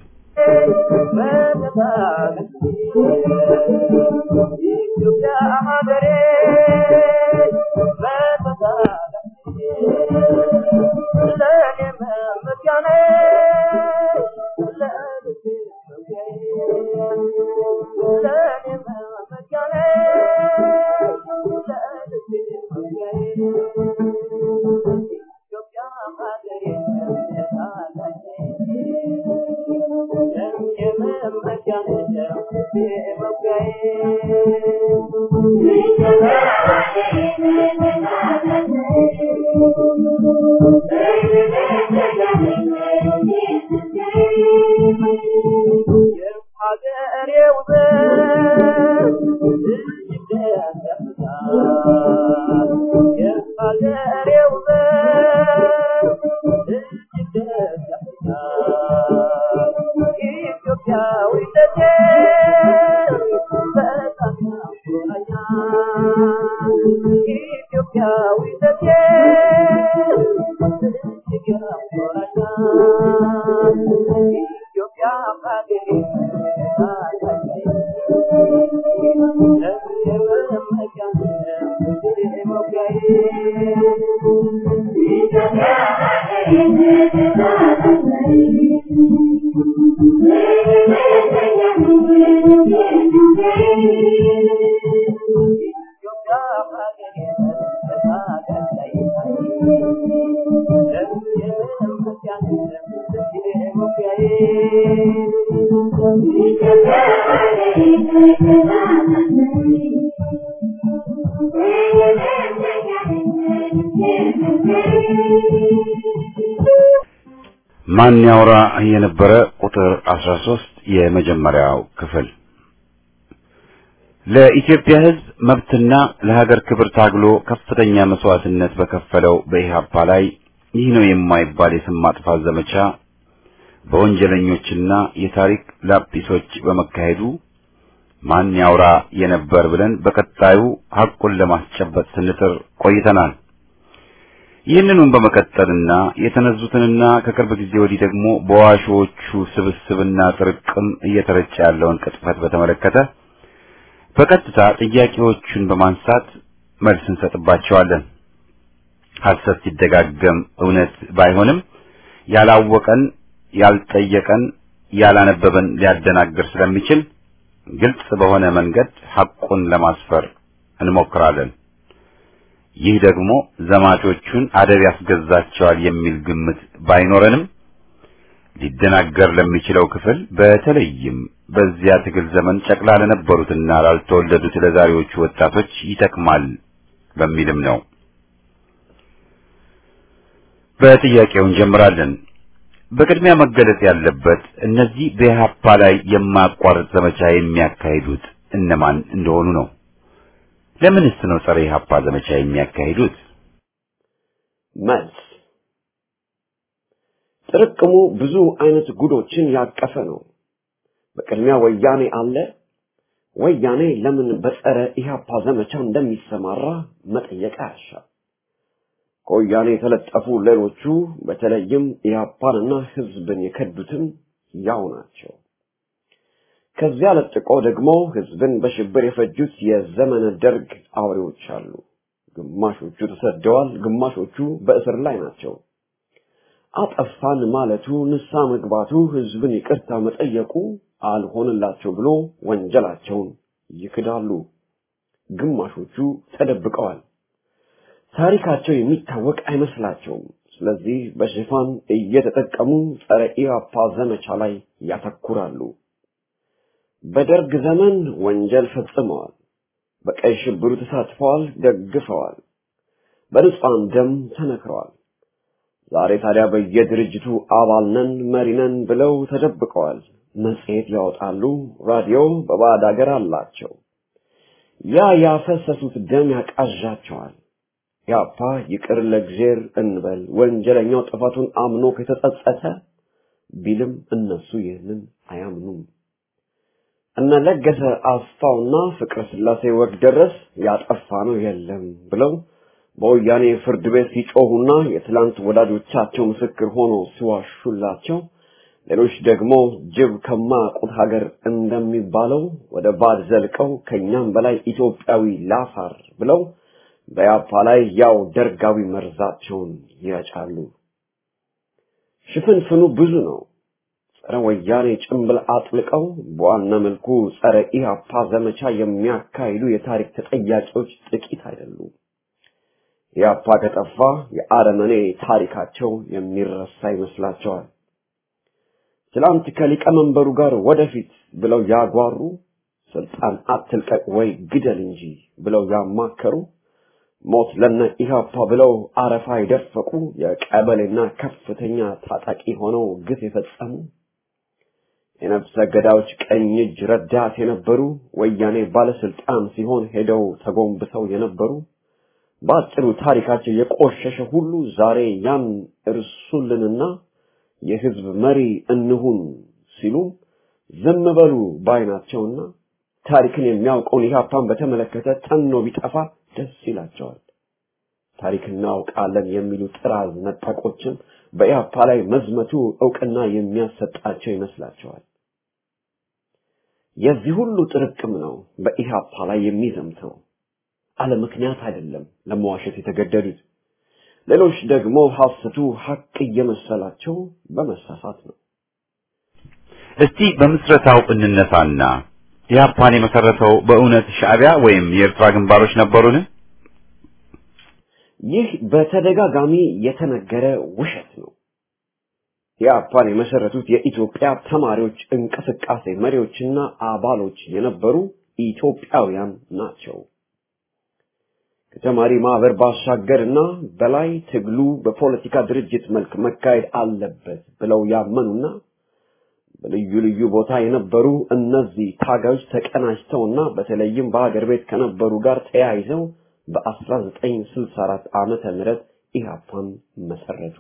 Speaker 1: ማን ያውራ የነበረ ቁጥር 13 የመጀመሪያው ክፍል ለኢትዮጵያ ሕዝብ መብትና ለሀገር ክብር ታግሎ ከፍተኛ መስዋዕትነት በከፈለው በኢህአፓ ላይ ይህ ነው የማይባል የስም ማጥፋት ዘመቻ በወንጀለኞችና የታሪክ ላጲሶች በመካሄዱ ማን ያውራ የነበር ብለን በቀጣዩ ሐቁን ለማስጨበጥ ስንጥር ቆይተናል። ይህንኑም በመቀጠልና የተነዙትንና ከቅርብ ጊዜ ወዲህ ደግሞ በዋሾቹ ስብስብና ጥርቅም እየተረጨ ያለውን ቅጥፈት በተመለከተ በቀጥታ ጥያቄዎቹን በማንሳት መልስ እንሰጥባቸዋለን። ሐሰት ሲደጋገም እውነት ባይሆንም ያላወቀን፣ ያልጠየቀን፣ ያላነበበን ሊያደናግር ስለሚችል ግልጽ በሆነ መንገድ ሐቁን ለማስፈር እንሞክራለን። ይህ ደግሞ ዘማቾቹን አደብ ያስገዛቸዋል የሚል ግምት ባይኖረንም ሊደናገር ለሚችለው ክፍል በተለይም በዚያ ትግል ዘመን ጨቅላ ለነበሩትና ላልተወለዱት ለዛሬዎቹ ወጣቶች ይጠቅማል በሚልም ነው። በጥያቄው እንጀምራለን። በቅድሚያ መገለጽ ያለበት እነዚህ በኢህአፓ ላይ የማያቋርጥ ዘመቻ የሚያካሂዱት እነማን እንደሆኑ ነው። ለምንስ ነው ጸረ ኢህአፓ ዘመቻ የሚያካሂዱት?
Speaker 4: መልስ ጥርቅሙ ብዙ አይነት ጉዶችን ያቀፈ ነው። በቅድሚያ ወያኔ አለ። ወያኔ ለምን በጸረ ኢህአፓ ዘመቻ እንደሚሰማራ መጠየቅ አያሻም። ከወያኔ የተለጠፉ ሌሎቹ በተለይም ኢህአፓንና ህዝብን የከዱትም ያው ናቸው። ከዚያ ለጥቆ ደግሞ ህዝብን በሽብር የፈጁት የዘመነ ደርግ አውሬዎች አሉ። ግማሾቹ ተሰደዋል፣ ግማሾቹ በእስር ላይ ናቸው። አጠፋን ማለቱ፣ ንሳ መግባቱ፣ ህዝብን ይቅርታ መጠየቁ አልሆንላቸው ብሎ ወንጀላቸውን ይክዳሉ። ግማሾቹ ተደብቀዋል። ታሪካቸው የሚታወቅ አይመስላቸውም። ስለዚህ በሽፋን እየተጠቀሙ ጸረ ኢህአፓ ዘመቻ ላይ ያተኩራሉ። በደርግ ዘመን ወንጀል ፈጽመዋል። በቀይ ሽብሩ ተሳትፈዋል፣ ደግፈዋል። በንጹሐን ደም ተነክረዋል። ዛሬ ታዲያ በየድርጅቱ አባል ነን መሪ ነን ብለው ተደብቀዋል። መጽሔት ያወጣሉ፣ ራዲዮ በባዕድ አገር አላቸው። ያ ያፈሰሱት ደም ያቃዣቸዋል። ያፓ ይቅር ለእግዜር እንበል ወንጀለኛው ጥፋቱን አምኖ ከተጸጸተ ቢልም እነሱ ይህንን አያምኑም። እነ ለገሰ አስፋውና ፍቅረ ስላሴ ወግ ደረስ ያጠፋ ነው የለም ብለው በወያኔ ፍርድ ቤት ሲጮሁና የትላንት ወዳጆቻቸው ምስክር ሆኖ ሲዋሹላቸው፣ ሌሎች ደግሞ ጅብ ከማያውቁት ሀገር እንደሚባለው ወደ ባድ ዘልቀው ከኛም በላይ ኢትዮጵያዊ ላፋር ብለው በያፓ ላይ ያው ደርጋዊ መርዛቸውን ይረጫሉ። ሽፍንፍኑ ብዙ ነው። ጸረ ወያኔ ጭንብል አጥልቀው በዋና መልኩ ጸረ ኢህአፓ ዘመቻ የሚያካሂዱ የታሪክ ተጠያቂዎች ጥቂት አይደሉም። ኢህአፓ ከጠፋ የአረመኔ ታሪካቸው የሚረሳ ይመስላቸዋል። ትላንት ከሊቀመንበሩ ጋር ወደፊት ብለው ያጓሩ፣ ስልጣን አትልቀቅ ወይ ግደል እንጂ ብለው ያማከሩ ሞት ለነ ኢህአፓ ብለው አረፋ የደፈቁ የቀበሌና ከፍተኛ ታጣቂ ሆነው ግፍ የፈጸሙ የነፍሰ ገዳዮች ቀኝ እጅ ረዳት የነበሩ ወያኔ ባለስልጣን ሲሆን ሄደው ተጎንብሰው የነበሩ በአጭሩ ታሪካቸው የቆሸሸ ሁሉ ዛሬ ያን እርሱልንና የህዝብ መሪ እንሁን ሲሉ ዝም በሉ ባይናቸውና ታሪክን የሚያውቀውን ኢህአፓን በተመለከተ ጠኖ ቢጠፋ ደስ ይላቸዋል። ታሪክ እናውቃለን የሚሉ ጥራዝ ነጠቆችም በኢህአፓ ላይ መዝመቱ እውቅና የሚያሰጣቸው ይመስላቸዋል። የዚህ ሁሉ ጥርቅም ነው በኢህአፓ ላይ የሚዘምተው። አለ ምክንያት አይደለም ለመዋሸት የተገደዱት። ሌሎች ደግሞ ሐሰቱ ሐቅ እየመሰላቸው በመሳሳት ነው።
Speaker 1: እስቲ በምስረታው እንነሳና ኢህአፓን የመሰረተው በእውነት ሻዕቢያ ወይም የኤርትራ ግንባሮች ነበሩን?
Speaker 4: ይህ በተደጋጋሚ የተነገረ ውሸት ነው። ኢህአፓን የመሰረቱት የኢትዮጵያ ተማሪዎች እንቅስቃሴ መሪዎችና አባሎች የነበሩ ኢትዮጵያውያን ናቸው። ከተማሪ ማህበር ባሻገርና በላይ ትግሉ በፖለቲካ ድርጅት መልክ መካሄድ አለበት ብለው ያመኑና በልዩ ልዩ ቦታ የነበሩ እነዚህ ታጋዮች ተቀናጅተውና በተለይም በሀገር ቤት ከነበሩ ጋር ተያይዘው በ1964 ዓመተ ምህረት ኢህአፓን መሰረቱ።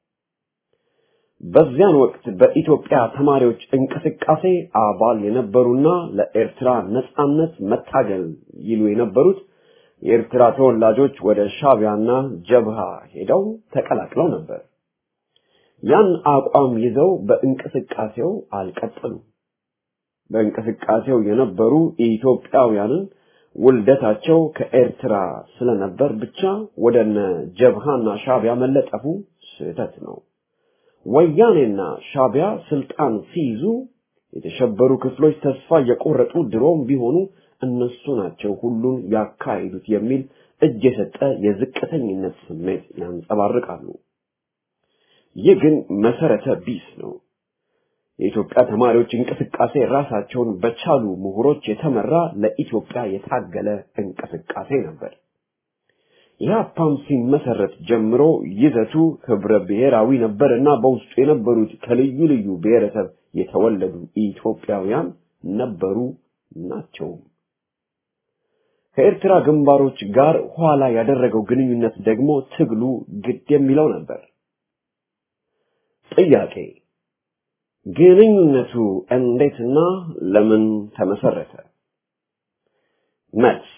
Speaker 4: በዚያን ወቅት በኢትዮጵያ ተማሪዎች እንቅስቃሴ አባል የነበሩና ለኤርትራ ነጻነት መታገል ይሉ የነበሩት የኤርትራ ተወላጆች ወደ ሻቢያና ጀብሃ ሄደው ተቀላቅለው ነበር። ያን አቋም ይዘው በእንቅስቃሴው አልቀጠሉም። በእንቅስቃሴው የነበሩ ኢትዮጵያውያንን ውልደታቸው ከኤርትራ ስለነበር ብቻ ወደነ ጀብሃና ሻቢያ መለጠፉ ስህተት ነው። ወያኔና ሻቢያ ስልጣን ሲይዙ የተሸበሩ ክፍሎች ተስፋ የቆረጡ ድሮም ቢሆኑ እነሱ ናቸው ሁሉን ያካሂዱት የሚል እጅ የሰጠ የዝቅተኝነት ስሜት ያንጸባርቃሉ። ይህ ግን መሰረተ ቢስ ነው። የኢትዮጵያ ተማሪዎች እንቅስቃሴ ራሳቸውን በቻሉ ምሁሮች የተመራ ለኢትዮጵያ የታገለ እንቅስቃሴ ነበር። ኢህአፓም ሲመሰረት ጀምሮ ይዘቱ ህብረ ብሔራዊ ነበርና በውስጡ የነበሩት ከልዩ ልዩ ብሔረሰብ የተወለዱ ኢትዮጵያውያን ነበሩ ናቸውም። ከኤርትራ ግንባሮች ጋር ኋላ ያደረገው ግንኙነት ደግሞ ትግሉ ግድ የሚለው ነበር። ጥያቄ ግንኙነቱ እንዴትና ለምን ተመሰረተ? መልስ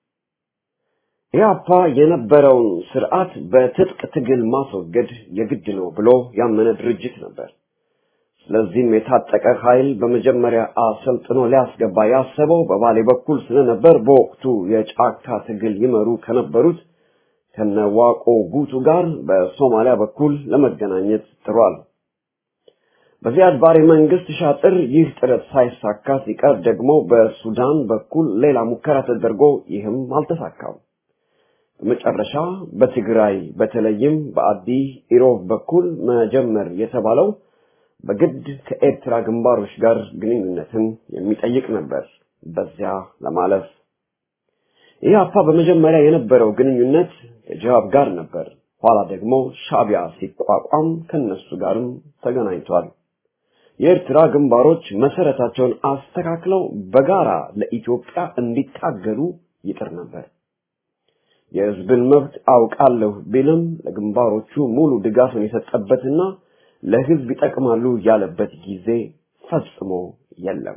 Speaker 4: ኢህአፓ የነበረውን ስርዓት በትጥቅ ትግል ማስወገድ የግድ ነው ብሎ ያመነ ድርጅት ነበር። ስለዚህም የታጠቀ ኃይል በመጀመሪያ አሰልጥኖ ሊያስገባ ያሰበው በባሌ በኩል ስለነበር በወቅቱ የጫካ ትግል ይመሩ ከነበሩት ከነዋቆ ጉቱ ጋር በሶማሊያ በኩል ለመገናኘት ጥሯል። በዚያድ ባሬ መንግስት ሻጥር ይህ ጥረት ሳይሳካ ሲቀር ደግሞ በሱዳን በኩል ሌላ ሙከራ ተደርጎ ይህም አልተሳካም። በመጨረሻ በትግራይ በተለይም በአዲ ኢሮብ በኩል መጀመር የተባለው በግድ ከኤርትራ ግንባሮች ጋር ግንኙነትን የሚጠይቅ ነበር። በዚያ ለማለፍ ኢህአፓ በመጀመሪያ የነበረው ግንኙነት ከጅሃብ ጋር ነበር። ኋላ ደግሞ ሻቢያ ሲቋቋም ከነሱ ጋርም ተገናኝቷል። የኤርትራ ግንባሮች መሰረታቸውን አስተካክለው በጋራ ለኢትዮጵያ እንዲታገሉ ይጥር ነበር። የህዝብን መብት አውቃለሁ ቢልም ለግንባሮቹ ሙሉ ድጋፍን የሰጠበትና ለህዝብ ይጠቅማሉ ያለበት ጊዜ ፈጽሞ የለም።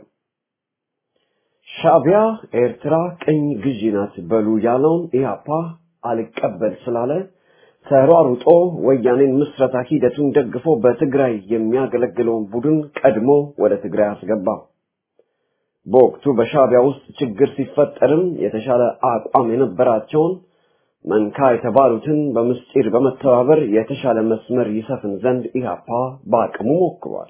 Speaker 4: ሻቢያ ኤርትራ ቅኝ ግዢ ናት በሉ ያለውን ኢህአፓ አልቀበል ስላለ ተሯሩጦ ወያኔን ምስረታ ሂደቱን ደግፎ በትግራይ የሚያገለግለውን ቡድን ቀድሞ ወደ ትግራይ አስገባ። በወቅቱ በሻቢያ ውስጥ ችግር ሲፈጠርም የተሻለ አቋም የነበራቸውን መንካ የተባሉትን በምስጢር በመተባበር የተሻለ መስመር ይሰፍን ዘንድ ኢህአፓ በአቅሙ ሞክሯል።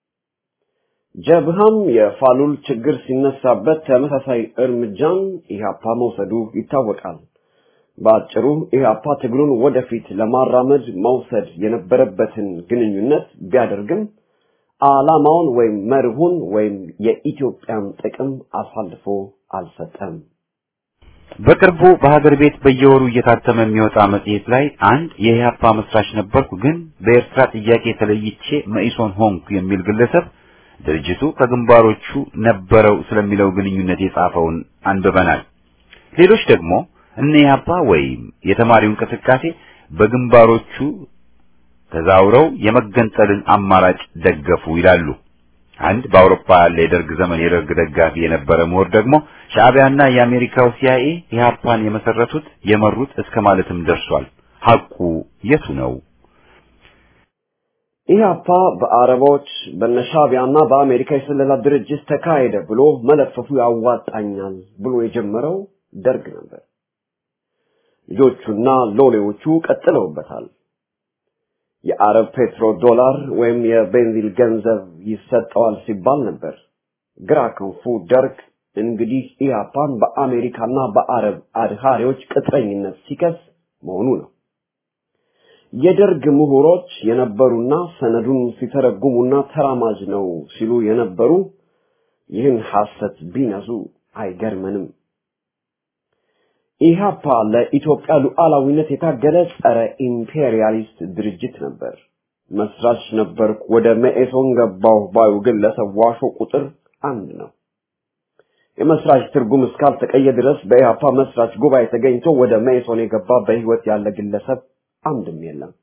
Speaker 4: ጀብሃም የፋሉል ችግር ሲነሳበት ተመሳሳይ እርምጃን ኢህአፓ መውሰዱ ይታወቃል። በአጭሩ ኢህአፓ ትግሉን ወደፊት ለማራመድ መውሰድ የነበረበትን ግንኙነት ቢያደርግም ዓላማውን ወይም መርሁን ወይም የኢትዮጵያን ጥቅም አሳልፎ አልሰጠም።
Speaker 1: በቅርቡ በሀገር ቤት በየወሩ እየታተመ የሚወጣ መጽሔት ላይ አንድ የኢህአፓ መስራች ነበርኩ፣ ግን በኤርትራ ጥያቄ ተለይቼ መኢሶን ሆንኩ የሚል ግለሰብ ድርጅቱ ከግንባሮቹ ነበረው ስለሚለው ግንኙነት የጻፈውን አንብበናል። ሌሎች ደግሞ እነ ኢህአፓ ወይም የተማሪው እንቅስቃሴ በግንባሮቹ ተዛውረው የመገንጠልን አማራጭ ደገፉ ይላሉ። አንድ በአውሮፓ ያለ የደርግ ዘመን የደርግ ደጋፊ የነበረ ምሁር ደግሞ ሻዕቢያና የአሜሪካው ሲአይኤ ኢህአፓን የመሰረቱት የመሩት እስከ ማለትም ደርሷል። ሐቁ የቱ ነው?
Speaker 4: ኢህአፓ በአረቦች በነሻቢያና በአሜሪካ የስለላ ድርጅት ተካሄደ ብሎ መለፈፉ ያዋጣኛል ብሎ የጀመረው ደርግ ነበር። ልጆቹና ሎሌዎቹ ቀጥለውበታል። የአረብ ፔትሮ ዶላር ወይም የቤንዚል ገንዘብ ይሰጠዋል ሲባል ነበር። ግራ ክንፉ ደርግ እንግዲህ ኢህአፓን በአሜሪካና በአረብ አድሃሪዎች ቅጥረኝነት ሲከስ መሆኑ ነው። የደርግ ምሁሮች የነበሩና ሰነዱን ሲተረጉሙና ተራማጅ ነው ሲሉ የነበሩ ይህን ሐሰት ቢነዙ አይገርመንም። ኢህአፓ ለኢትዮጵያ ሉዓላዊነት የታገለ ጸረ ኢምፔሪያሊስት ድርጅት ነበር። መስራች ነበርኩ፣ ወደ መኢሶን ገባሁ ባዩ ግለሰብ ዋሾ ቁጥር አንድ ነው። የመስራች ትርጉም እስካልተቀየ ድረስ በኢህአፓ መስራች ጉባኤ ተገኝቶ ወደ መኢሶን የገባ በህይወት ያለ ግለሰብ አንድም የለም።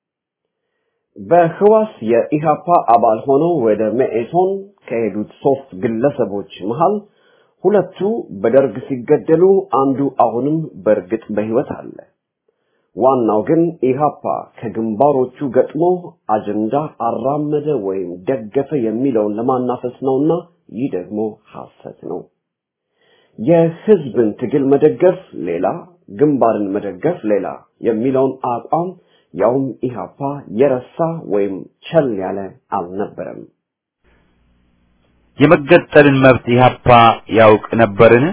Speaker 4: በህዋስ የኢህአፓ አባል ሆነው ወደ መኢሶን ከሄዱት ሶስት ግለሰቦች መሃል ሁለቱ በደርግ ሲገደሉ አንዱ አሁንም በእርግጥ በህይወት አለ። ዋናው ግን ኢህአፓ ከግንባሮቹ ገጥሞ አጀንዳ አራመደ ወይም ደገፈ የሚለውን ለማናፈስ ነውና ይህ ደግሞ ሐሰት ነው። የህዝብን ትግል መደገፍ ሌላ፣ ግንባርን መደገፍ ሌላ የሚለውን አቋም ያውም ኢህአፓ የረሳ ወይም ቸል ያለ አልነበረም።
Speaker 1: የመገንጠልን መብት ኢህአፓ ያውቅ ነበርን?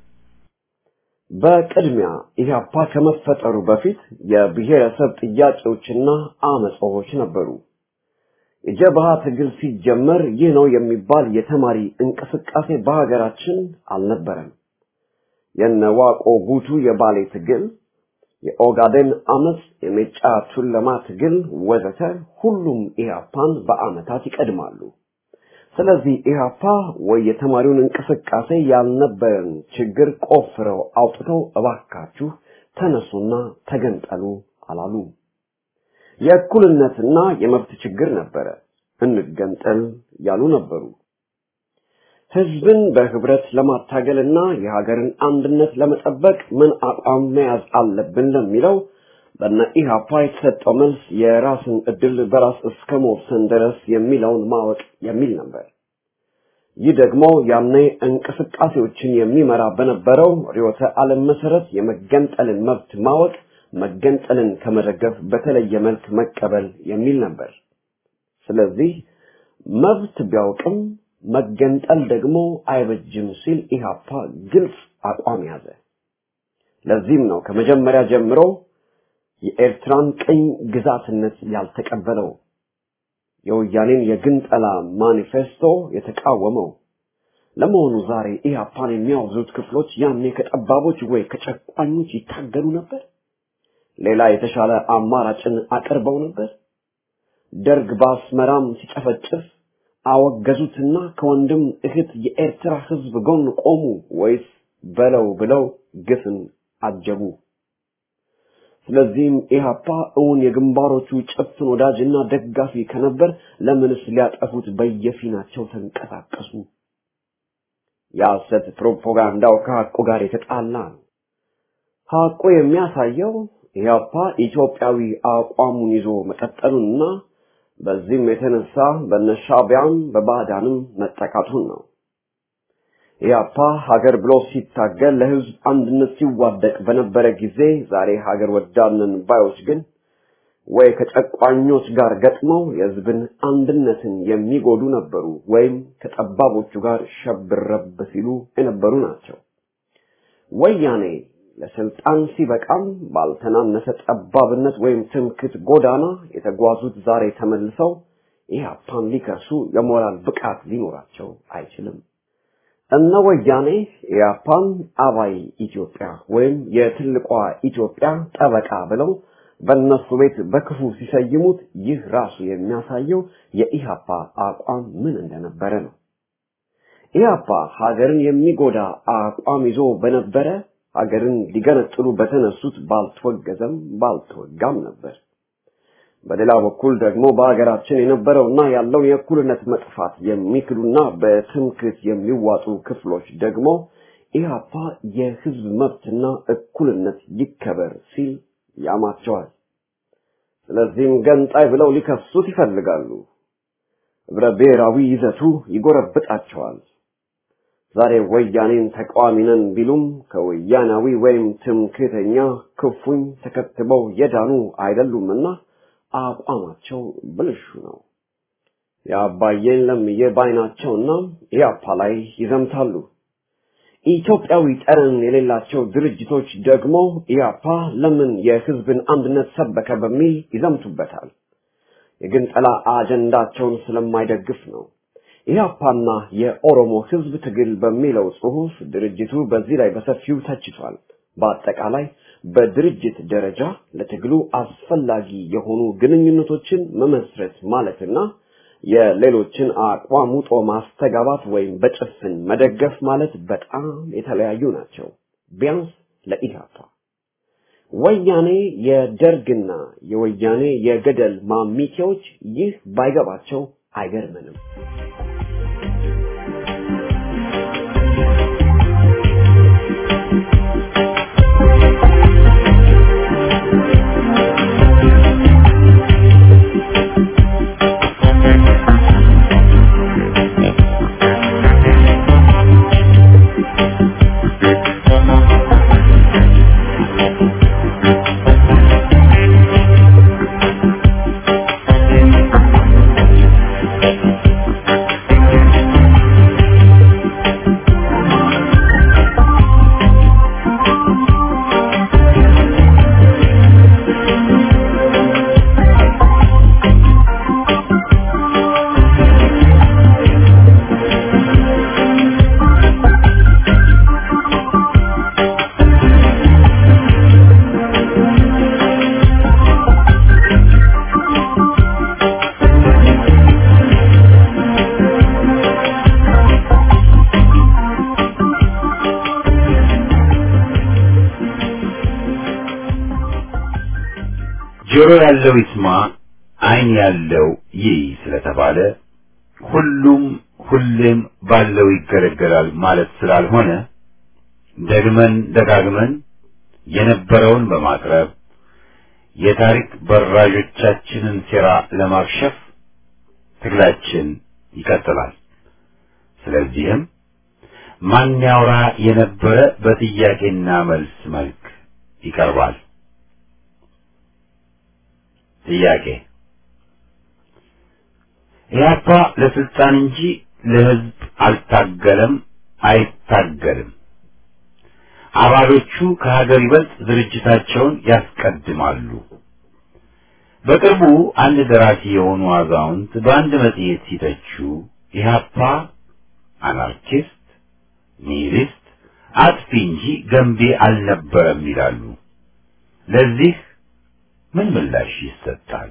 Speaker 4: በቅድሚያ ኢህአፓ ከመፈጠሩ በፊት የብሔረሰብ ጥያቄዎችና አመጾች ነበሩ። የጀብሃ ትግል ሲጀመር ይህ ነው የሚባል የተማሪ እንቅስቃሴ በሀገራችን አልነበረም። የነዋቆ ጉቱ የባሌ ትግል፣ የኦጋዴን አመፅ፣ የሜጫ ቱለማ ትግል ወዘተ ሁሉም ኢህአፓን በአመታት ይቀድማሉ። ስለዚህ ኢህአፓ ወይ የተማሪውን እንቅስቃሴ ያልነበረን ችግር ቆፍረው አውጥተው እባካችሁ ተነሱና ተገንጠሉ አላሉ። የእኩልነትና የመብት ችግር ነበረ። እንገንጠል ያሉ ነበሩ። ህዝብን በህብረት ለማታገልና የሀገርን አንድነት ለመጠበቅ ምን አቋም መያዝ አለብን ለሚለው በነ ኢህአፓ የተሰጠው መልስ የራስን እድል በራስ እስከ መወሰን ድረስ የሚለውን ማወቅ የሚል ነበር። ይህ ደግሞ ያኔ እንቅስቃሴዎችን የሚመራ በነበረው ርዕዮተ ዓለም መሰረት የመገንጠልን መብት ማወቅ መገንጠልን ከመደገፍ በተለየ መልክ መቀበል የሚል ነበር። ስለዚህ መብት ቢያውቅም መገንጠል ደግሞ አይበጅም ሲል ኢህአፓ ግልጽ አቋም ያዘ። ለዚህም ነው ከመጀመሪያ ጀምሮ የኤርትራን ቅኝ ግዛትነት ያልተቀበለው፣ የወያኔን የግንጠላ ማኒፌስቶ የተቃወመው። ለመሆኑ ዛሬ ኢህአፓን የሚያወግዙት ክፍሎች ያኔ ከጠባቦች ወይ ከጨቋኞች ይታገሉ ነበር? ሌላ የተሻለ አማራጭን አቅርበው ነበር? ደርግ በአስመራም ሲጨፈጭፍ አወገዙትና ከወንድም እህት የኤርትራ ህዝብ ጎን ቆሙ ወይስ በለው ብለው ግፍን አጀቡ? ስለዚህም ኢህአፓ እውን የግንባሮቹ ጭፍን ወዳጅና ደጋፊ ከነበር ለምንስ ሊያጠፉት በየፊናቸው ተንቀሳቀሱ? የሐሰት ፕሮፓጋንዳው ከሐቁ ጋር የተጣላ ነው። ሐቁ የሚያሳየው ኢህአፓ ኢትዮጵያዊ አቋሙን ይዞ መቀጠሉንና በዚህም የተነሳ በነሻቢያም በባዕዳንም መጠቃቱን ነው። ኢህአፓ ሀገር ብሎ ሲታገል ለህዝብ አንድነት ሲዋደቅ በነበረ ጊዜ ዛሬ ሀገር ወዳድነን ባዮች ግን ወይ ከጨቋኞች ጋር ገጥመው የህዝብን አንድነትን የሚጎዱ ነበሩ፣ ወይም ከጠባቦቹ ጋር ሸብረብ ሲሉ የነበሩ ናቸው። ወያኔ ለስልጣን ሲበቃም ባልተናነሰ ጠባብነት ወይም ትምክት ጎዳና የተጓዙት ዛሬ ተመልሰው ኢህአፓን ሊከሱ የሞራል ብቃት ሊኖራቸው አይችልም። እነ ወያኔ ኢህአፓን አባይ ኢትዮጵያ ወይም የትልቋ ኢትዮጵያ ጠበቃ ብለው በእነሱ ቤት በክፉ ሲሰይሙት ይህ ራሱ የሚያሳየው የኢህአፓ አቋም ምን እንደነበረ ነው። ኢህአፓ ሀገርን የሚጎዳ አቋም ይዞ በነበረ ሀገርን ሊገነጥሉ በተነሱት ባልተወገዘም ባልተወጋም ነበር። በሌላ በኩል ደግሞ በሀገራችን የነበረውና ያለው የእኩልነት መጥፋት የሚክዱና በትምክት የሚዋጡ ክፍሎች ደግሞ ኢህአፓ የህዝብ መብትና እኩልነት ይከበር ሲል ያማቸዋል። ስለዚህም ገንጣይ ብለው ሊከሱት ይፈልጋሉ። ህብረ ብሔራዊ ይዘቱ ይጎረብጣቸዋል። ዛሬ ወያኔን ተቃዋሚ ነን ቢሉም ከወያናዊ ወይም ትምክህተኛ ክፉኝ ተከትበው የዳኑ አይደሉምና አቋማቸው ብልሹ ነው። የአባዬን ለምዬ ባይናቸውና ኢያፓ ላይ ይዘምታሉ። ኢትዮጵያዊ ጠረን የሌላቸው ድርጅቶች ደግሞ ኢያፓ ለምን የህዝብን አንድነት ሰበከ በሚል ይዘምቱበታል። የግንጠላ አጀንዳቸውን ስለማይደግፍ ነው። ኢህአፓና የኦሮሞ ህዝብ ትግል በሚለው ጽሑፍ ድርጅቱ በዚህ ላይ በሰፊው ተችቷል። በአጠቃላይ በድርጅት ደረጃ ለትግሉ አስፈላጊ የሆኑ ግንኙነቶችን መመስረት ማለትና የሌሎችን አቋም ውጦ ማስተጋባት ወይም በጭፍን መደገፍ ማለት በጣም የተለያዩ ናቸው። ቢያንስ ለኢህአፓ ወያኔ የደርግና የወያኔ የገደል ማሚቴዎች ይህ ባይገባቸው አይገርምንም።
Speaker 1: ጆሮ ያለው ይስማ፣ ዓይን ያለው ይይ ስለተባለ ሁሉም ሁሌም ባለው ይገለገላል ማለት ስላልሆነ ደግመን ደጋግመን የነበረውን በማቅረብ የታሪክ በራዦቻችንን ሴራ ለማክሸፍ ትግላችን ይቀጥላል። ስለዚህም ማን ያውራ የነበረ በጥያቄና መልስ መልክ ይቀርባል። ጥያቄ ኢህአፓ ለስልጣን እንጂ ለህዝብ አልታገለም፣ አይታገልም። አባሎቹ ከሀገር ይበልጥ ድርጅታቸውን ያስቀድማሉ። በቅርቡ አንድ ደራሲ የሆኑ አዛውንት በአንድ መጽሔት ሲተቹ ኢህአፓ አናርኪስት፣ ኒሂሊስት፣ አጥፊ እንጂ ገንቢ አልነበረም ይላሉ። ለዚህ ምን ምላሽ ይሰጣል?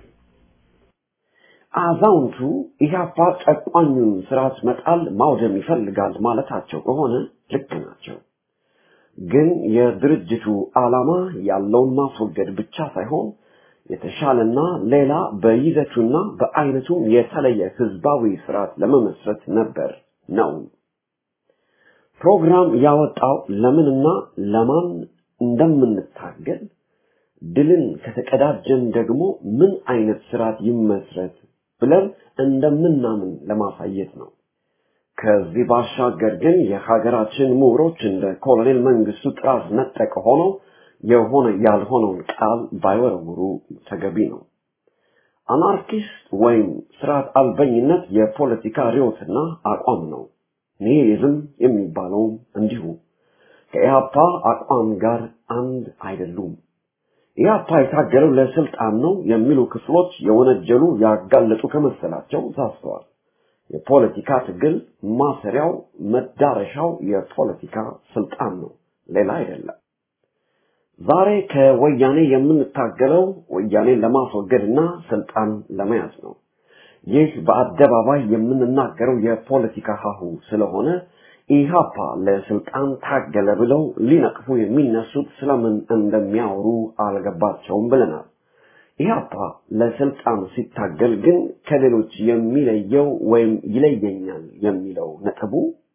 Speaker 4: አዛውንቱ ኢህአፓ ጨቋኙን ስርዓት መጣል ማውደም ይፈልጋል ማለታቸው ከሆነ ልክ ናቸው። ግን የድርጅቱ ዓላማ ያለውን ማስወገድ ብቻ ሳይሆን የተሻለና ሌላ በይዘቱና በአይነቱም የተለየ ህዝባዊ ስርዓት ለመመስረት ነበር ነው። ፕሮግራም ያወጣው ለምንና ለማን እንደምንታገል ድልን ከተቀዳጀን ደግሞ ምን አይነት ስርዓት ይመስረት ብለን እንደምናምን ለማሳየት ነው። ከዚህ ባሻገር ግን የሀገራችን ምሁሮች እንደ ኮሎኔል መንግስቱ ጥራዝ ነጠቅ ሆነው የሆነ ያልሆነውን ቃል ባይወረውሩ ተገቢ ነው። አናርኪስት ወይም ስርዓት አልበኝነት የፖለቲካ ርዕዮትና አቋም ነው። ኒሂሊዝም የሚባለውም እንዲሁ ከኢህአፓ አቋም ጋር አንድ አይደሉም። ኢህአፓ የታገለው ለስልጣን ነው የሚሉ ክፍሎች የወነጀሉ ያጋለጡ ከመሰላቸው ሳስተዋል። የፖለቲካ ትግል ማሰሪያው መዳረሻው የፖለቲካ ስልጣን ነው፣ ሌላ አይደለም። ዛሬ ከወያኔ የምንታገለው ወያኔን ለማስወገድና ስልጣን ለመያዝ ነው። ይህ በአደባባይ የምንናገረው የፖለቲካ ሀሁ ስለሆነ ኢህአፓ ለስልጣን ታገለ ብለው ሊነቅፉ የሚነሱት ስለምን እንደሚያወሩ አልገባቸውም ብለናል። ኢህአፓ ለስልጣን ሲታገል ግን ከሌሎች የሚለየው ወይም ይለየኛል የሚለው ነጥቡ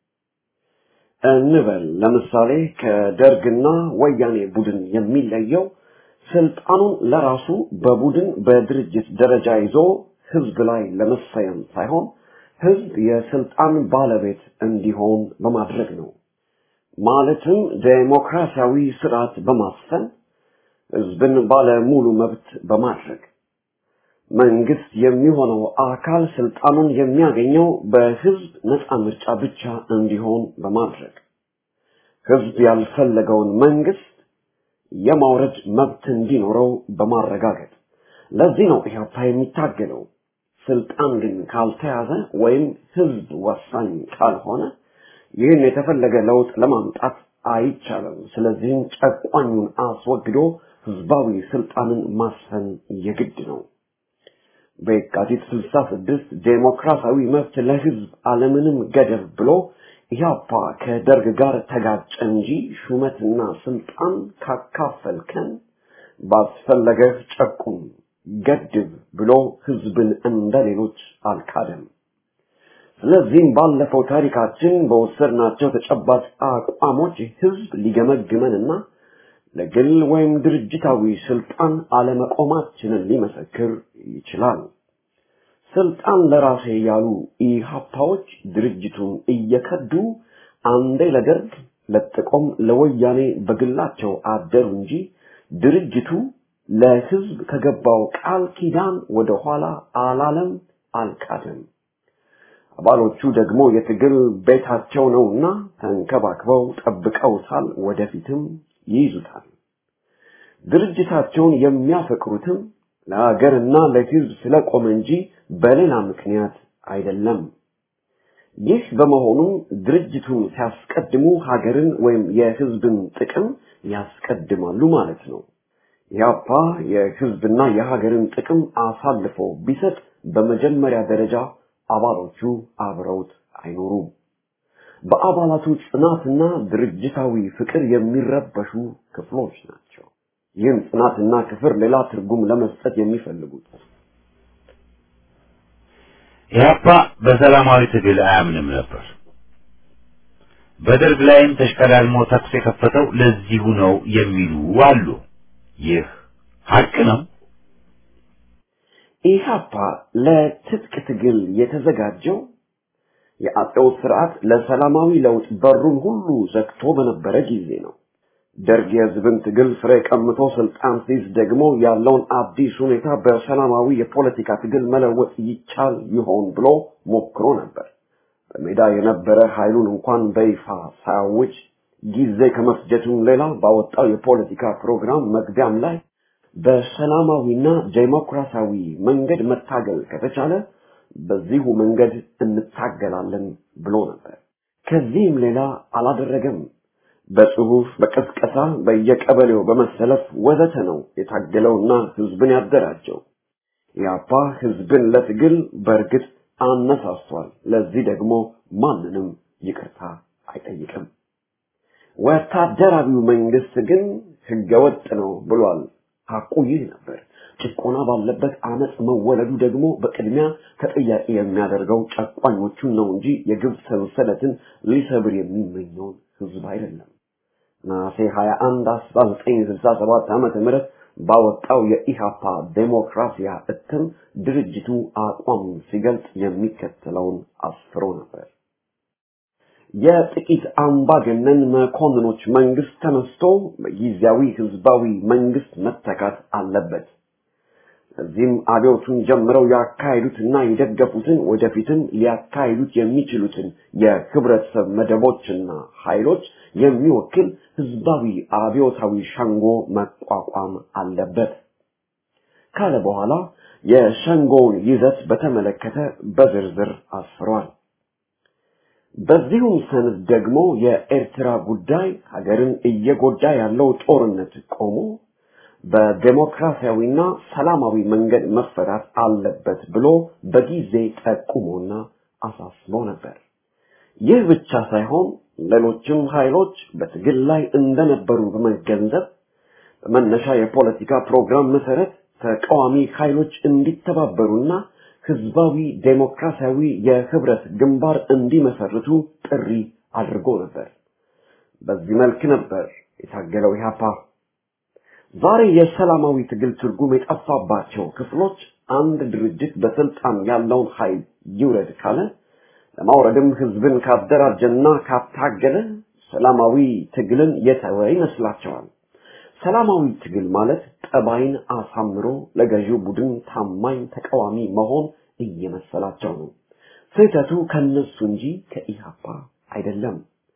Speaker 4: እንበል ለምሳሌ ከደርግና ወያኔ ቡድን የሚለየው ስልጣኑን ለራሱ በቡድን በድርጅት ደረጃ ይዞ ህዝብ ላይ ለመሰየም ሳይሆን ህዝብ የስልጣን ባለቤት እንዲሆን በማድረግ ነው። ማለትም ዴሞክራሲያዊ ስርዓት በማስፈን ህዝብን ባለ ሙሉ መብት በማድረግ መንግስት የሚሆነው አካል ስልጣኑን የሚያገኘው በህዝብ ነፃ ምርጫ ብቻ እንዲሆን በማድረግ ህዝብ ያልፈለገውን መንግስት የማውረድ መብት እንዲኖረው በማረጋገጥ ለዚህ ነው ኢህአፓ የሚታገለው። ስልጣን ግን ካልተያዘ ወይም ህዝብ ወሳኝ ካልሆነ ይህን የተፈለገ ለውጥ ለማምጣት አይቻልም። ስለዚህም ጨቋኙን አስወግዶ ህዝባዊ ስልጣንን ማስፈን የግድ ነው። በየካቲት 66 ዴሞክራሲያዊ መብት ለህዝብ አለምንም ገደብ ብሎ ኢህአፓ ከደርግ ጋር ተጋጨ እንጂ ሹመትና ስልጣን ካካፈልከን ባስፈለገህ ጨቁም ገድብ ብሎ ህዝብን እንደ ሌሎች አልካደም። ስለዚህም ባለፈው ታሪካችን በወሰድናቸው ተጨባጭ አቋሞች ህዝብ ሊገመግመንና ለግል ወይም ድርጅታዊ ስልጣን አለመቆማችንን ሊመሰክር ይችላል። ስልጣን ለራሴ ያሉ ኢህአፓዎች ድርጅቱን እየከዱ አንዴ ለደርግ ለጥቆም ለወያኔ በግላቸው አደሩ እንጂ ድርጅቱ ለህዝብ ከገባው ቃል ኪዳን ወደ ኋላ አላለም፣ አልካደም። አባሎቹ ደግሞ የትግል ቤታቸው ነውና ተንከባክበው ጠብቀውታል፣ ወደፊትም ይይዙታል። ድርጅታቸውን የሚያፈቅሩትም ለሀገርና ለህዝብ ስለቆመ እንጂ በሌላ ምክንያት አይደለም። ይህ በመሆኑም ድርጅቱን ሲያስቀድሙ ሀገርን ወይም የህዝብን ጥቅም ያስቀድማሉ ማለት ነው። ያፓ የህዝብና የሀገርን ጥቅም አሳልፎ ቢሰጥ በመጀመሪያ ደረጃ አባሎቹ አብረውት አይኖሩም። በአባላቱ ጽናትና ድርጅታዊ ፍቅር የሚረበሹ ክፍሎች ናቸው። ይህን ጽናትና ክፍር ሌላ ትርጉም ለመስጠት የሚፈልጉት
Speaker 1: ኢህአፓ በሰላማዊ ትግል አያምንም ነበር። በደርግ ላይም ተሽቀዳድሞ ተኩስ የከፈተው ለዚሁ ነው የሚሉ አሉ። ይህ ሀቅ ነው።
Speaker 4: ኢህአፓ ለትጥቅ ትግል የተዘጋጀው የአጼው ስርዓት ለሰላማዊ ለውጥ በሩን ሁሉ ዘግቶ በነበረ ጊዜ ነው። ደርግ የህዝብን ትግል ፍሬ ቀምቶ ስልጣን ሲይዝ ደግሞ ያለውን አዲስ ሁኔታ በሰላማዊ የፖለቲካ ትግል መለወጥ ይቻል ይሆን ብሎ ሞክሮ ነበር። በሜዳ የነበረ ኃይሉን እንኳን በይፋ ሳያውጅ ጊዜ ከመፍጀቱም ሌላ ባወጣው የፖለቲካ ፕሮግራም መግቢያም ላይ በሰላማዊና ዴሞክራሲያዊ መንገድ መታገል ከተቻለ በዚሁ መንገድ እንታገላለን ብሎ ነበር። ከዚህም ሌላ አላደረገም። በጽሁፍ፣ በቀስቀሳ፣ በየቀበሌው በመሰለፍ ወዘተ ነው የታገለውና ህዝብን ያደራጀው። ያፓ ህዝብን ለትግል በእርግጥ አነሳስቷል። ለዚህ ደግሞ ማንንም ይቅርታ አይጠይቅም። ወታደራዊው መንግስት ግን ህገወጥ ነው ብሏል። ሐቁ ይህ ነበር። ጭቆና ባለበት አመፅ መወለዱ ደግሞ በቅድሚያ ተጠያቂ የሚያደርገው ጨቋኞቹን ነው እንጂ የግብ ሰንሰለትን ሊሰብር የሚመኘውን ህዝብ አይደለም። ነሐሴ 21 1967 ዓመተ ምህረት ባወጣው የኢሃፓ ዴሞክራሲያ እትም ድርጅቱ አቋሙን ሲገልጽ የሚከተለውን አስፍሮ ነበር። የጥቂት አምባገነን መኮንኖች መንግስት ተነስቶ በጊዜያዊ ህዝባዊ መንግስት መተካት አለበት። እዚህም አብዮቱን ጀምረው ያካሄዱትና የደገፉትን ወደፊትም ሊያካሂዱት የሚችሉትን የህብረተሰብ መደቦችና ኃይሎች የሚወክል ህዝባዊ አብዮታዊ ሸንጎ መቋቋም አለበት ካለ በኋላ የሸንጎውን ይዘት በተመለከተ በዝርዝር አስፍሯል። በዚሁም ሰነድ ደግሞ የኤርትራ ጉዳይ ሀገርን እየጎዳ ያለው ጦርነት ቆሞ በዴሞክራሲያዊና ሰላማዊ መንገድ መፈታት አለበት ብሎ በጊዜ ጠቁሞና አሳስቦ ነበር። ይህ ብቻ ሳይሆን ሌሎችም ኃይሎች በትግል ላይ እንደነበሩ በመገንዘብ በመነሻ የፖለቲካ ፕሮግራም መሰረት ተቃዋሚ ኃይሎች እንዲተባበሩና ህዝባዊ ዴሞክራሲያዊ የህብረት ግንባር እንዲመሰርቱ ጥሪ አድርጎ ነበር። በዚህ መልክ ነበር የታገለው ኢህአፓ። ዛሬ የሰላማዊ ትግል ትርጉም የጠፋባቸው ክፍሎች አንድ ድርጅት በስልጣን ያለውን ኃይል ይውረድ ካለ ለማውረድም ህዝብን ካደራጀና ካታገለ ሰላማዊ ትግልን የተወ ይመስላቸዋል። ሰላማዊ ትግል ማለት ጠባይን አሳምሮ ለገዢው ቡድን ታማኝ ተቃዋሚ መሆን እየመሰላቸው ነው። ስህተቱ ከነሱ እንጂ ከኢህአፓ አይደለም።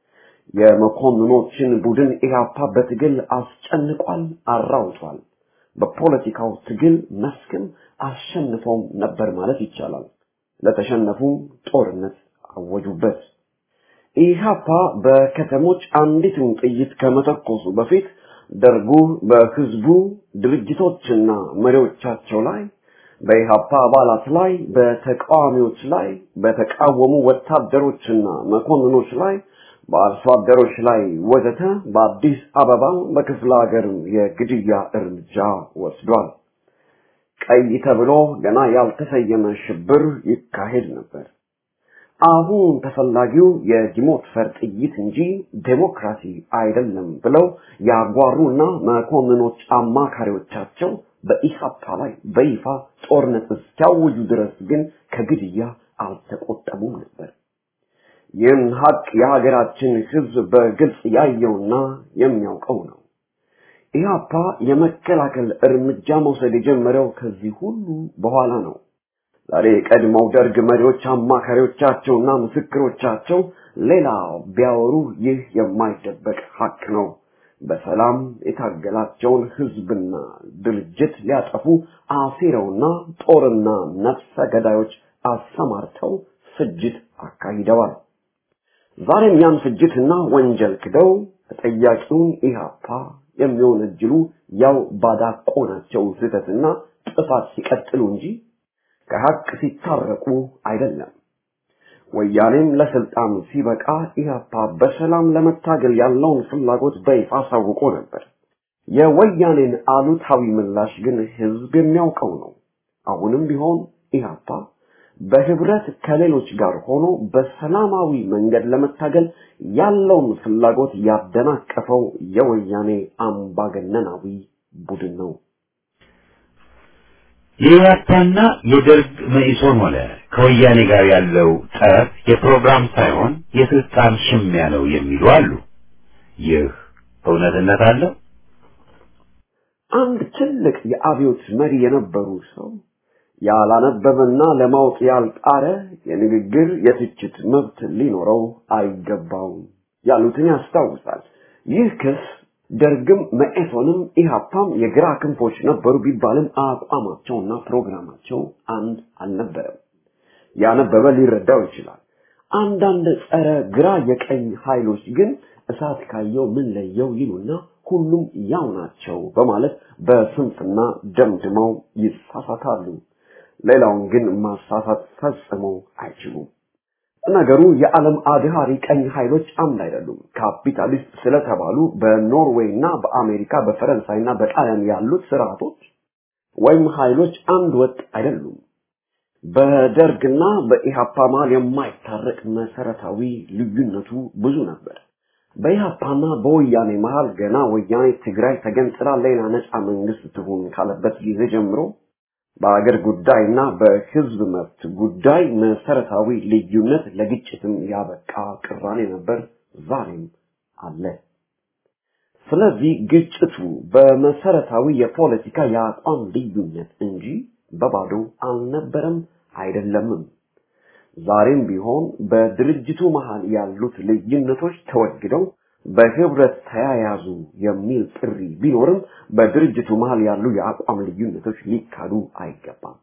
Speaker 4: የመኮንኖችን ቡድን ኢህአፓ በትግል አስጨንቋል፣ አራውቷል። በፖለቲካው ትግል መስክም አሸንፎም ነበር ማለት ይቻላል። ለተሸነፉም ጦርነት አወጁበት። ኢህአፓ በከተሞች አንዲትን ጥይት ከመተኮሱ በፊት ደርጉ በህዝቡ ድርጅቶችና መሪዎቻቸው ላይ በኢህአፓ አባላት ላይ በተቃዋሚዎች ላይ በተቃወሙ ወታደሮችና መኮንኖች ላይ በአርሶ አደሮች ላይ ወዘተ በአዲስ አበባ በክፍለ ሀገርም የግድያ እርምጃ ወስዷል። ቀይ ተብሎ ገና ያልተሰየመ ሽብር ይካሄድ ነበር። አሁን ተፈላጊው የዲሞት ፈር ጥይት እንጂ ዴሞክራሲ አይደለም ብለው ያጓሩና መኮንኖች አማካሪዎቻቸው በኢህአፓ ላይ በይፋ ጦርነት እስኪያውጁ ድረስ ግን ከግድያ አልተቆጠቡም ነበር። ይህን ሀቅ የሀገራችን ህዝብ በግልጽ ያየውና የሚያውቀው ነው። ኢህአፓ የመከላከል እርምጃ መውሰድ የጀመረው ከዚህ ሁሉ በኋላ ነው። ዛሬ የቀድሞው ደርግ መሪዎች አማካሪዎቻቸውና ምስክሮቻቸው ሌላ ቢያወሩ ይህ የማይደበቅ ሀቅ ነው። በሰላም የታገላቸውን ህዝብና ድርጅት ሊያጠፉ አሲረውና ጦርና ነፍሰ ገዳዮች አሰማርተው ፍጅት አካሂደዋል። ዛሬም ያን ፍጅትና ወንጀል ክደው ተጠያቂውን ኢህአፓ የሚወነጅሉ ያው ባዳቆናቸው ስህተትና ጥፋት ሲቀጥሉ እንጂ ከሀቅ ሲታረቁ አይደለም። ወያኔም ለስልጣን ሲበቃ ኢህአፓ በሰላም ለመታገል ያለውን ፍላጎት በይፋ አሳውቆ ነበር። የወያኔን አሉታዊ ምላሽ ግን ህዝብ የሚያውቀው ነው። አሁንም ቢሆን ኢህአፓ በህብረት ከሌሎች ጋር ሆኖ በሰላማዊ መንገድ ለመታገል ያለውን ፍላጎት ያደናቀፈው የወያኔ አምባገነናዊ ቡድን ነው።
Speaker 1: የኢህአፓና የደርግ መኢሶን ሆነ ከወያኔ ጋር ያለው ጠብ የፕሮግራም ሳይሆን የስልጣን ሽሚያ ነው የሚሉ አሉ። ይህ እውነትነት አለው?
Speaker 4: አንድ ትልቅ የአብዮት መሪ የነበሩ ሰው ያላነበበና ለማወቅ ያልጣረ የንግግር የትችት መብት ሊኖረው አይገባውም ያሉትን ያስታውሳል። ይህ ክስ ደርግም መኢሶንም ኢህአፓም የግራ ክንፎች ነበሩ ቢባልም አቋማቸውና ፕሮግራማቸው አንድ አልነበረም። ያነበበ ሊረዳው ይችላል። አንዳንድ ጸረ ግራ የቀኝ ኃይሎች ግን እሳት ካየው ምን ለየው ይሉና ሁሉም ያው ናቸው በማለት በስንፍና ደምድመው ይሳሳታሉ። ሌላውን ግን ማሳሳት ፈጽሞ አይችሉም። ነገሩ የዓለም አድሃሪ ቀኝ ኃይሎች አምድ አይደሉም። ካፒታሊስት ስለተባሉ በኖርዌይ እና በአሜሪካ በፈረንሳይ እና በጣሊያን ያሉት ስርዓቶች ወይም ኃይሎች አንድ ወጥ አይደሉም። በደርግና በኢሃፓ መሃል የማይታረቅ መሰረታዊ ልዩነቱ ብዙ ነበር። በኢሃፓና በወያኔ መሃል ገና ወያኔ ትግራይ ተገንጥላ ሌላ ነፃ መንግስት ትሁን ካለበት ጊዜ ጀምሮ በአገር ጉዳይና በህዝብ መብት ጉዳይ መሰረታዊ ልዩነት ለግጭትም ያበቃ ቅራኔ ነበር፣ ዛሬም አለ። ስለዚህ ግጭቱ በመሰረታዊ የፖለቲካ የአቋም ልዩነት እንጂ በባዶ አልነበረም አይደለምም። ዛሬም ቢሆን በድርጅቱ መሃል ያሉት ልዩነቶች ተወግደው በህብረት ተያያዙ የሚል ጥሪ ቢኖርም በድርጅቱ መሃል ያሉ የአቋም ልዩነቶች ሊካዱ አይገባም።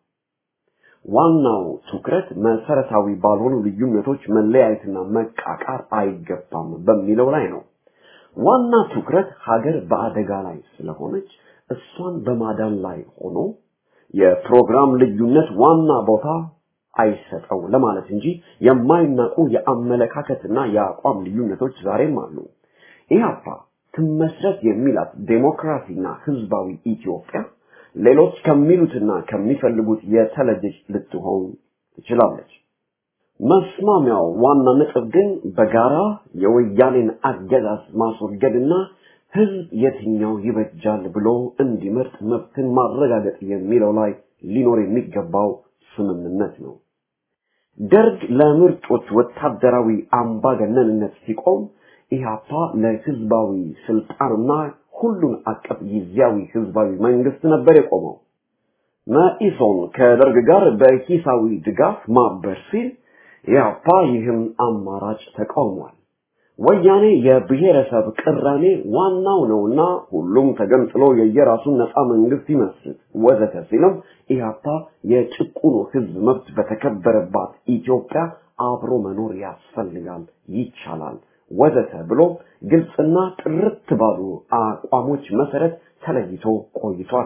Speaker 4: ዋናው ትኩረት መሰረታዊ ባልሆኑ ልዩነቶች መለያየትና መቃቃር አይገባም በሚለው ላይ ነው። ዋና ትኩረት ሀገር በአደጋ ላይ ስለሆነች እሷን በማዳን ላይ ሆኖ የፕሮግራም ልዩነት ዋና ቦታ አይሰጠው ለማለት እንጂ የማይናቁ የአመለካከትና የአቋም ልዩነቶች ዛሬም አሉ። ኢህአፓ ትመስረት የሚላት ዴሞክራሲና ህዝባዊ ኢትዮጵያ ሌሎች ከሚሉትና ከሚፈልጉት የተለየች ልትሆን ትችላለች። መስማሚያው ዋና ነጥብ ግን በጋራ የወያኔን አገዛዝ ማስወገድና ህዝብ የትኛው ይበጃል ብሎ እንዲመርጥ መብትን ማረጋገጥ የሚለው ላይ ሊኖር የሚገባው ስምምነት ነው። ደርግ ለምርጦች ወታደራዊ አምባገነንነት ሲቆም ኢህአፓ ለህዝባዊ ስልጣንና ሁሉን አቀፍ ጊዜያዊ ህዝባዊ መንግስት ነበር የቆመው። መኢሶን ከደርግ ጋር በሂሳዊ ድጋፍ ማበር ሲል ኢህአፓ ይህም አማራጭ ተቃውሟል። ወያኔ የብሔረሰብ ቅራኔ ዋናው ነውና ሁሉም ተገንጥሎ የየራሱን ነፃ መንግስት ይመስል ወዘተ ሲልም ኢህአፓ የጭቁኑ ህዝብ መብት በተከበረባት ኢትዮጵያ አብሮ መኖር ያስፈልጋል፣ ይቻላል ወዘተ ብሎ ግልጽና ጥርት ባሉ አቋሞች መሰረት ተለይቶ ቆይቷል።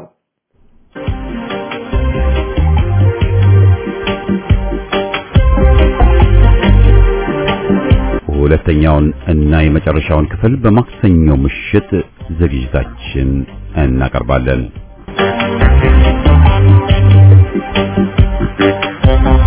Speaker 1: ሁለተኛውን እና የመጨረሻውን ክፍል በማክሰኞ ምሽት ዝግጅታችን እናቀርባለን።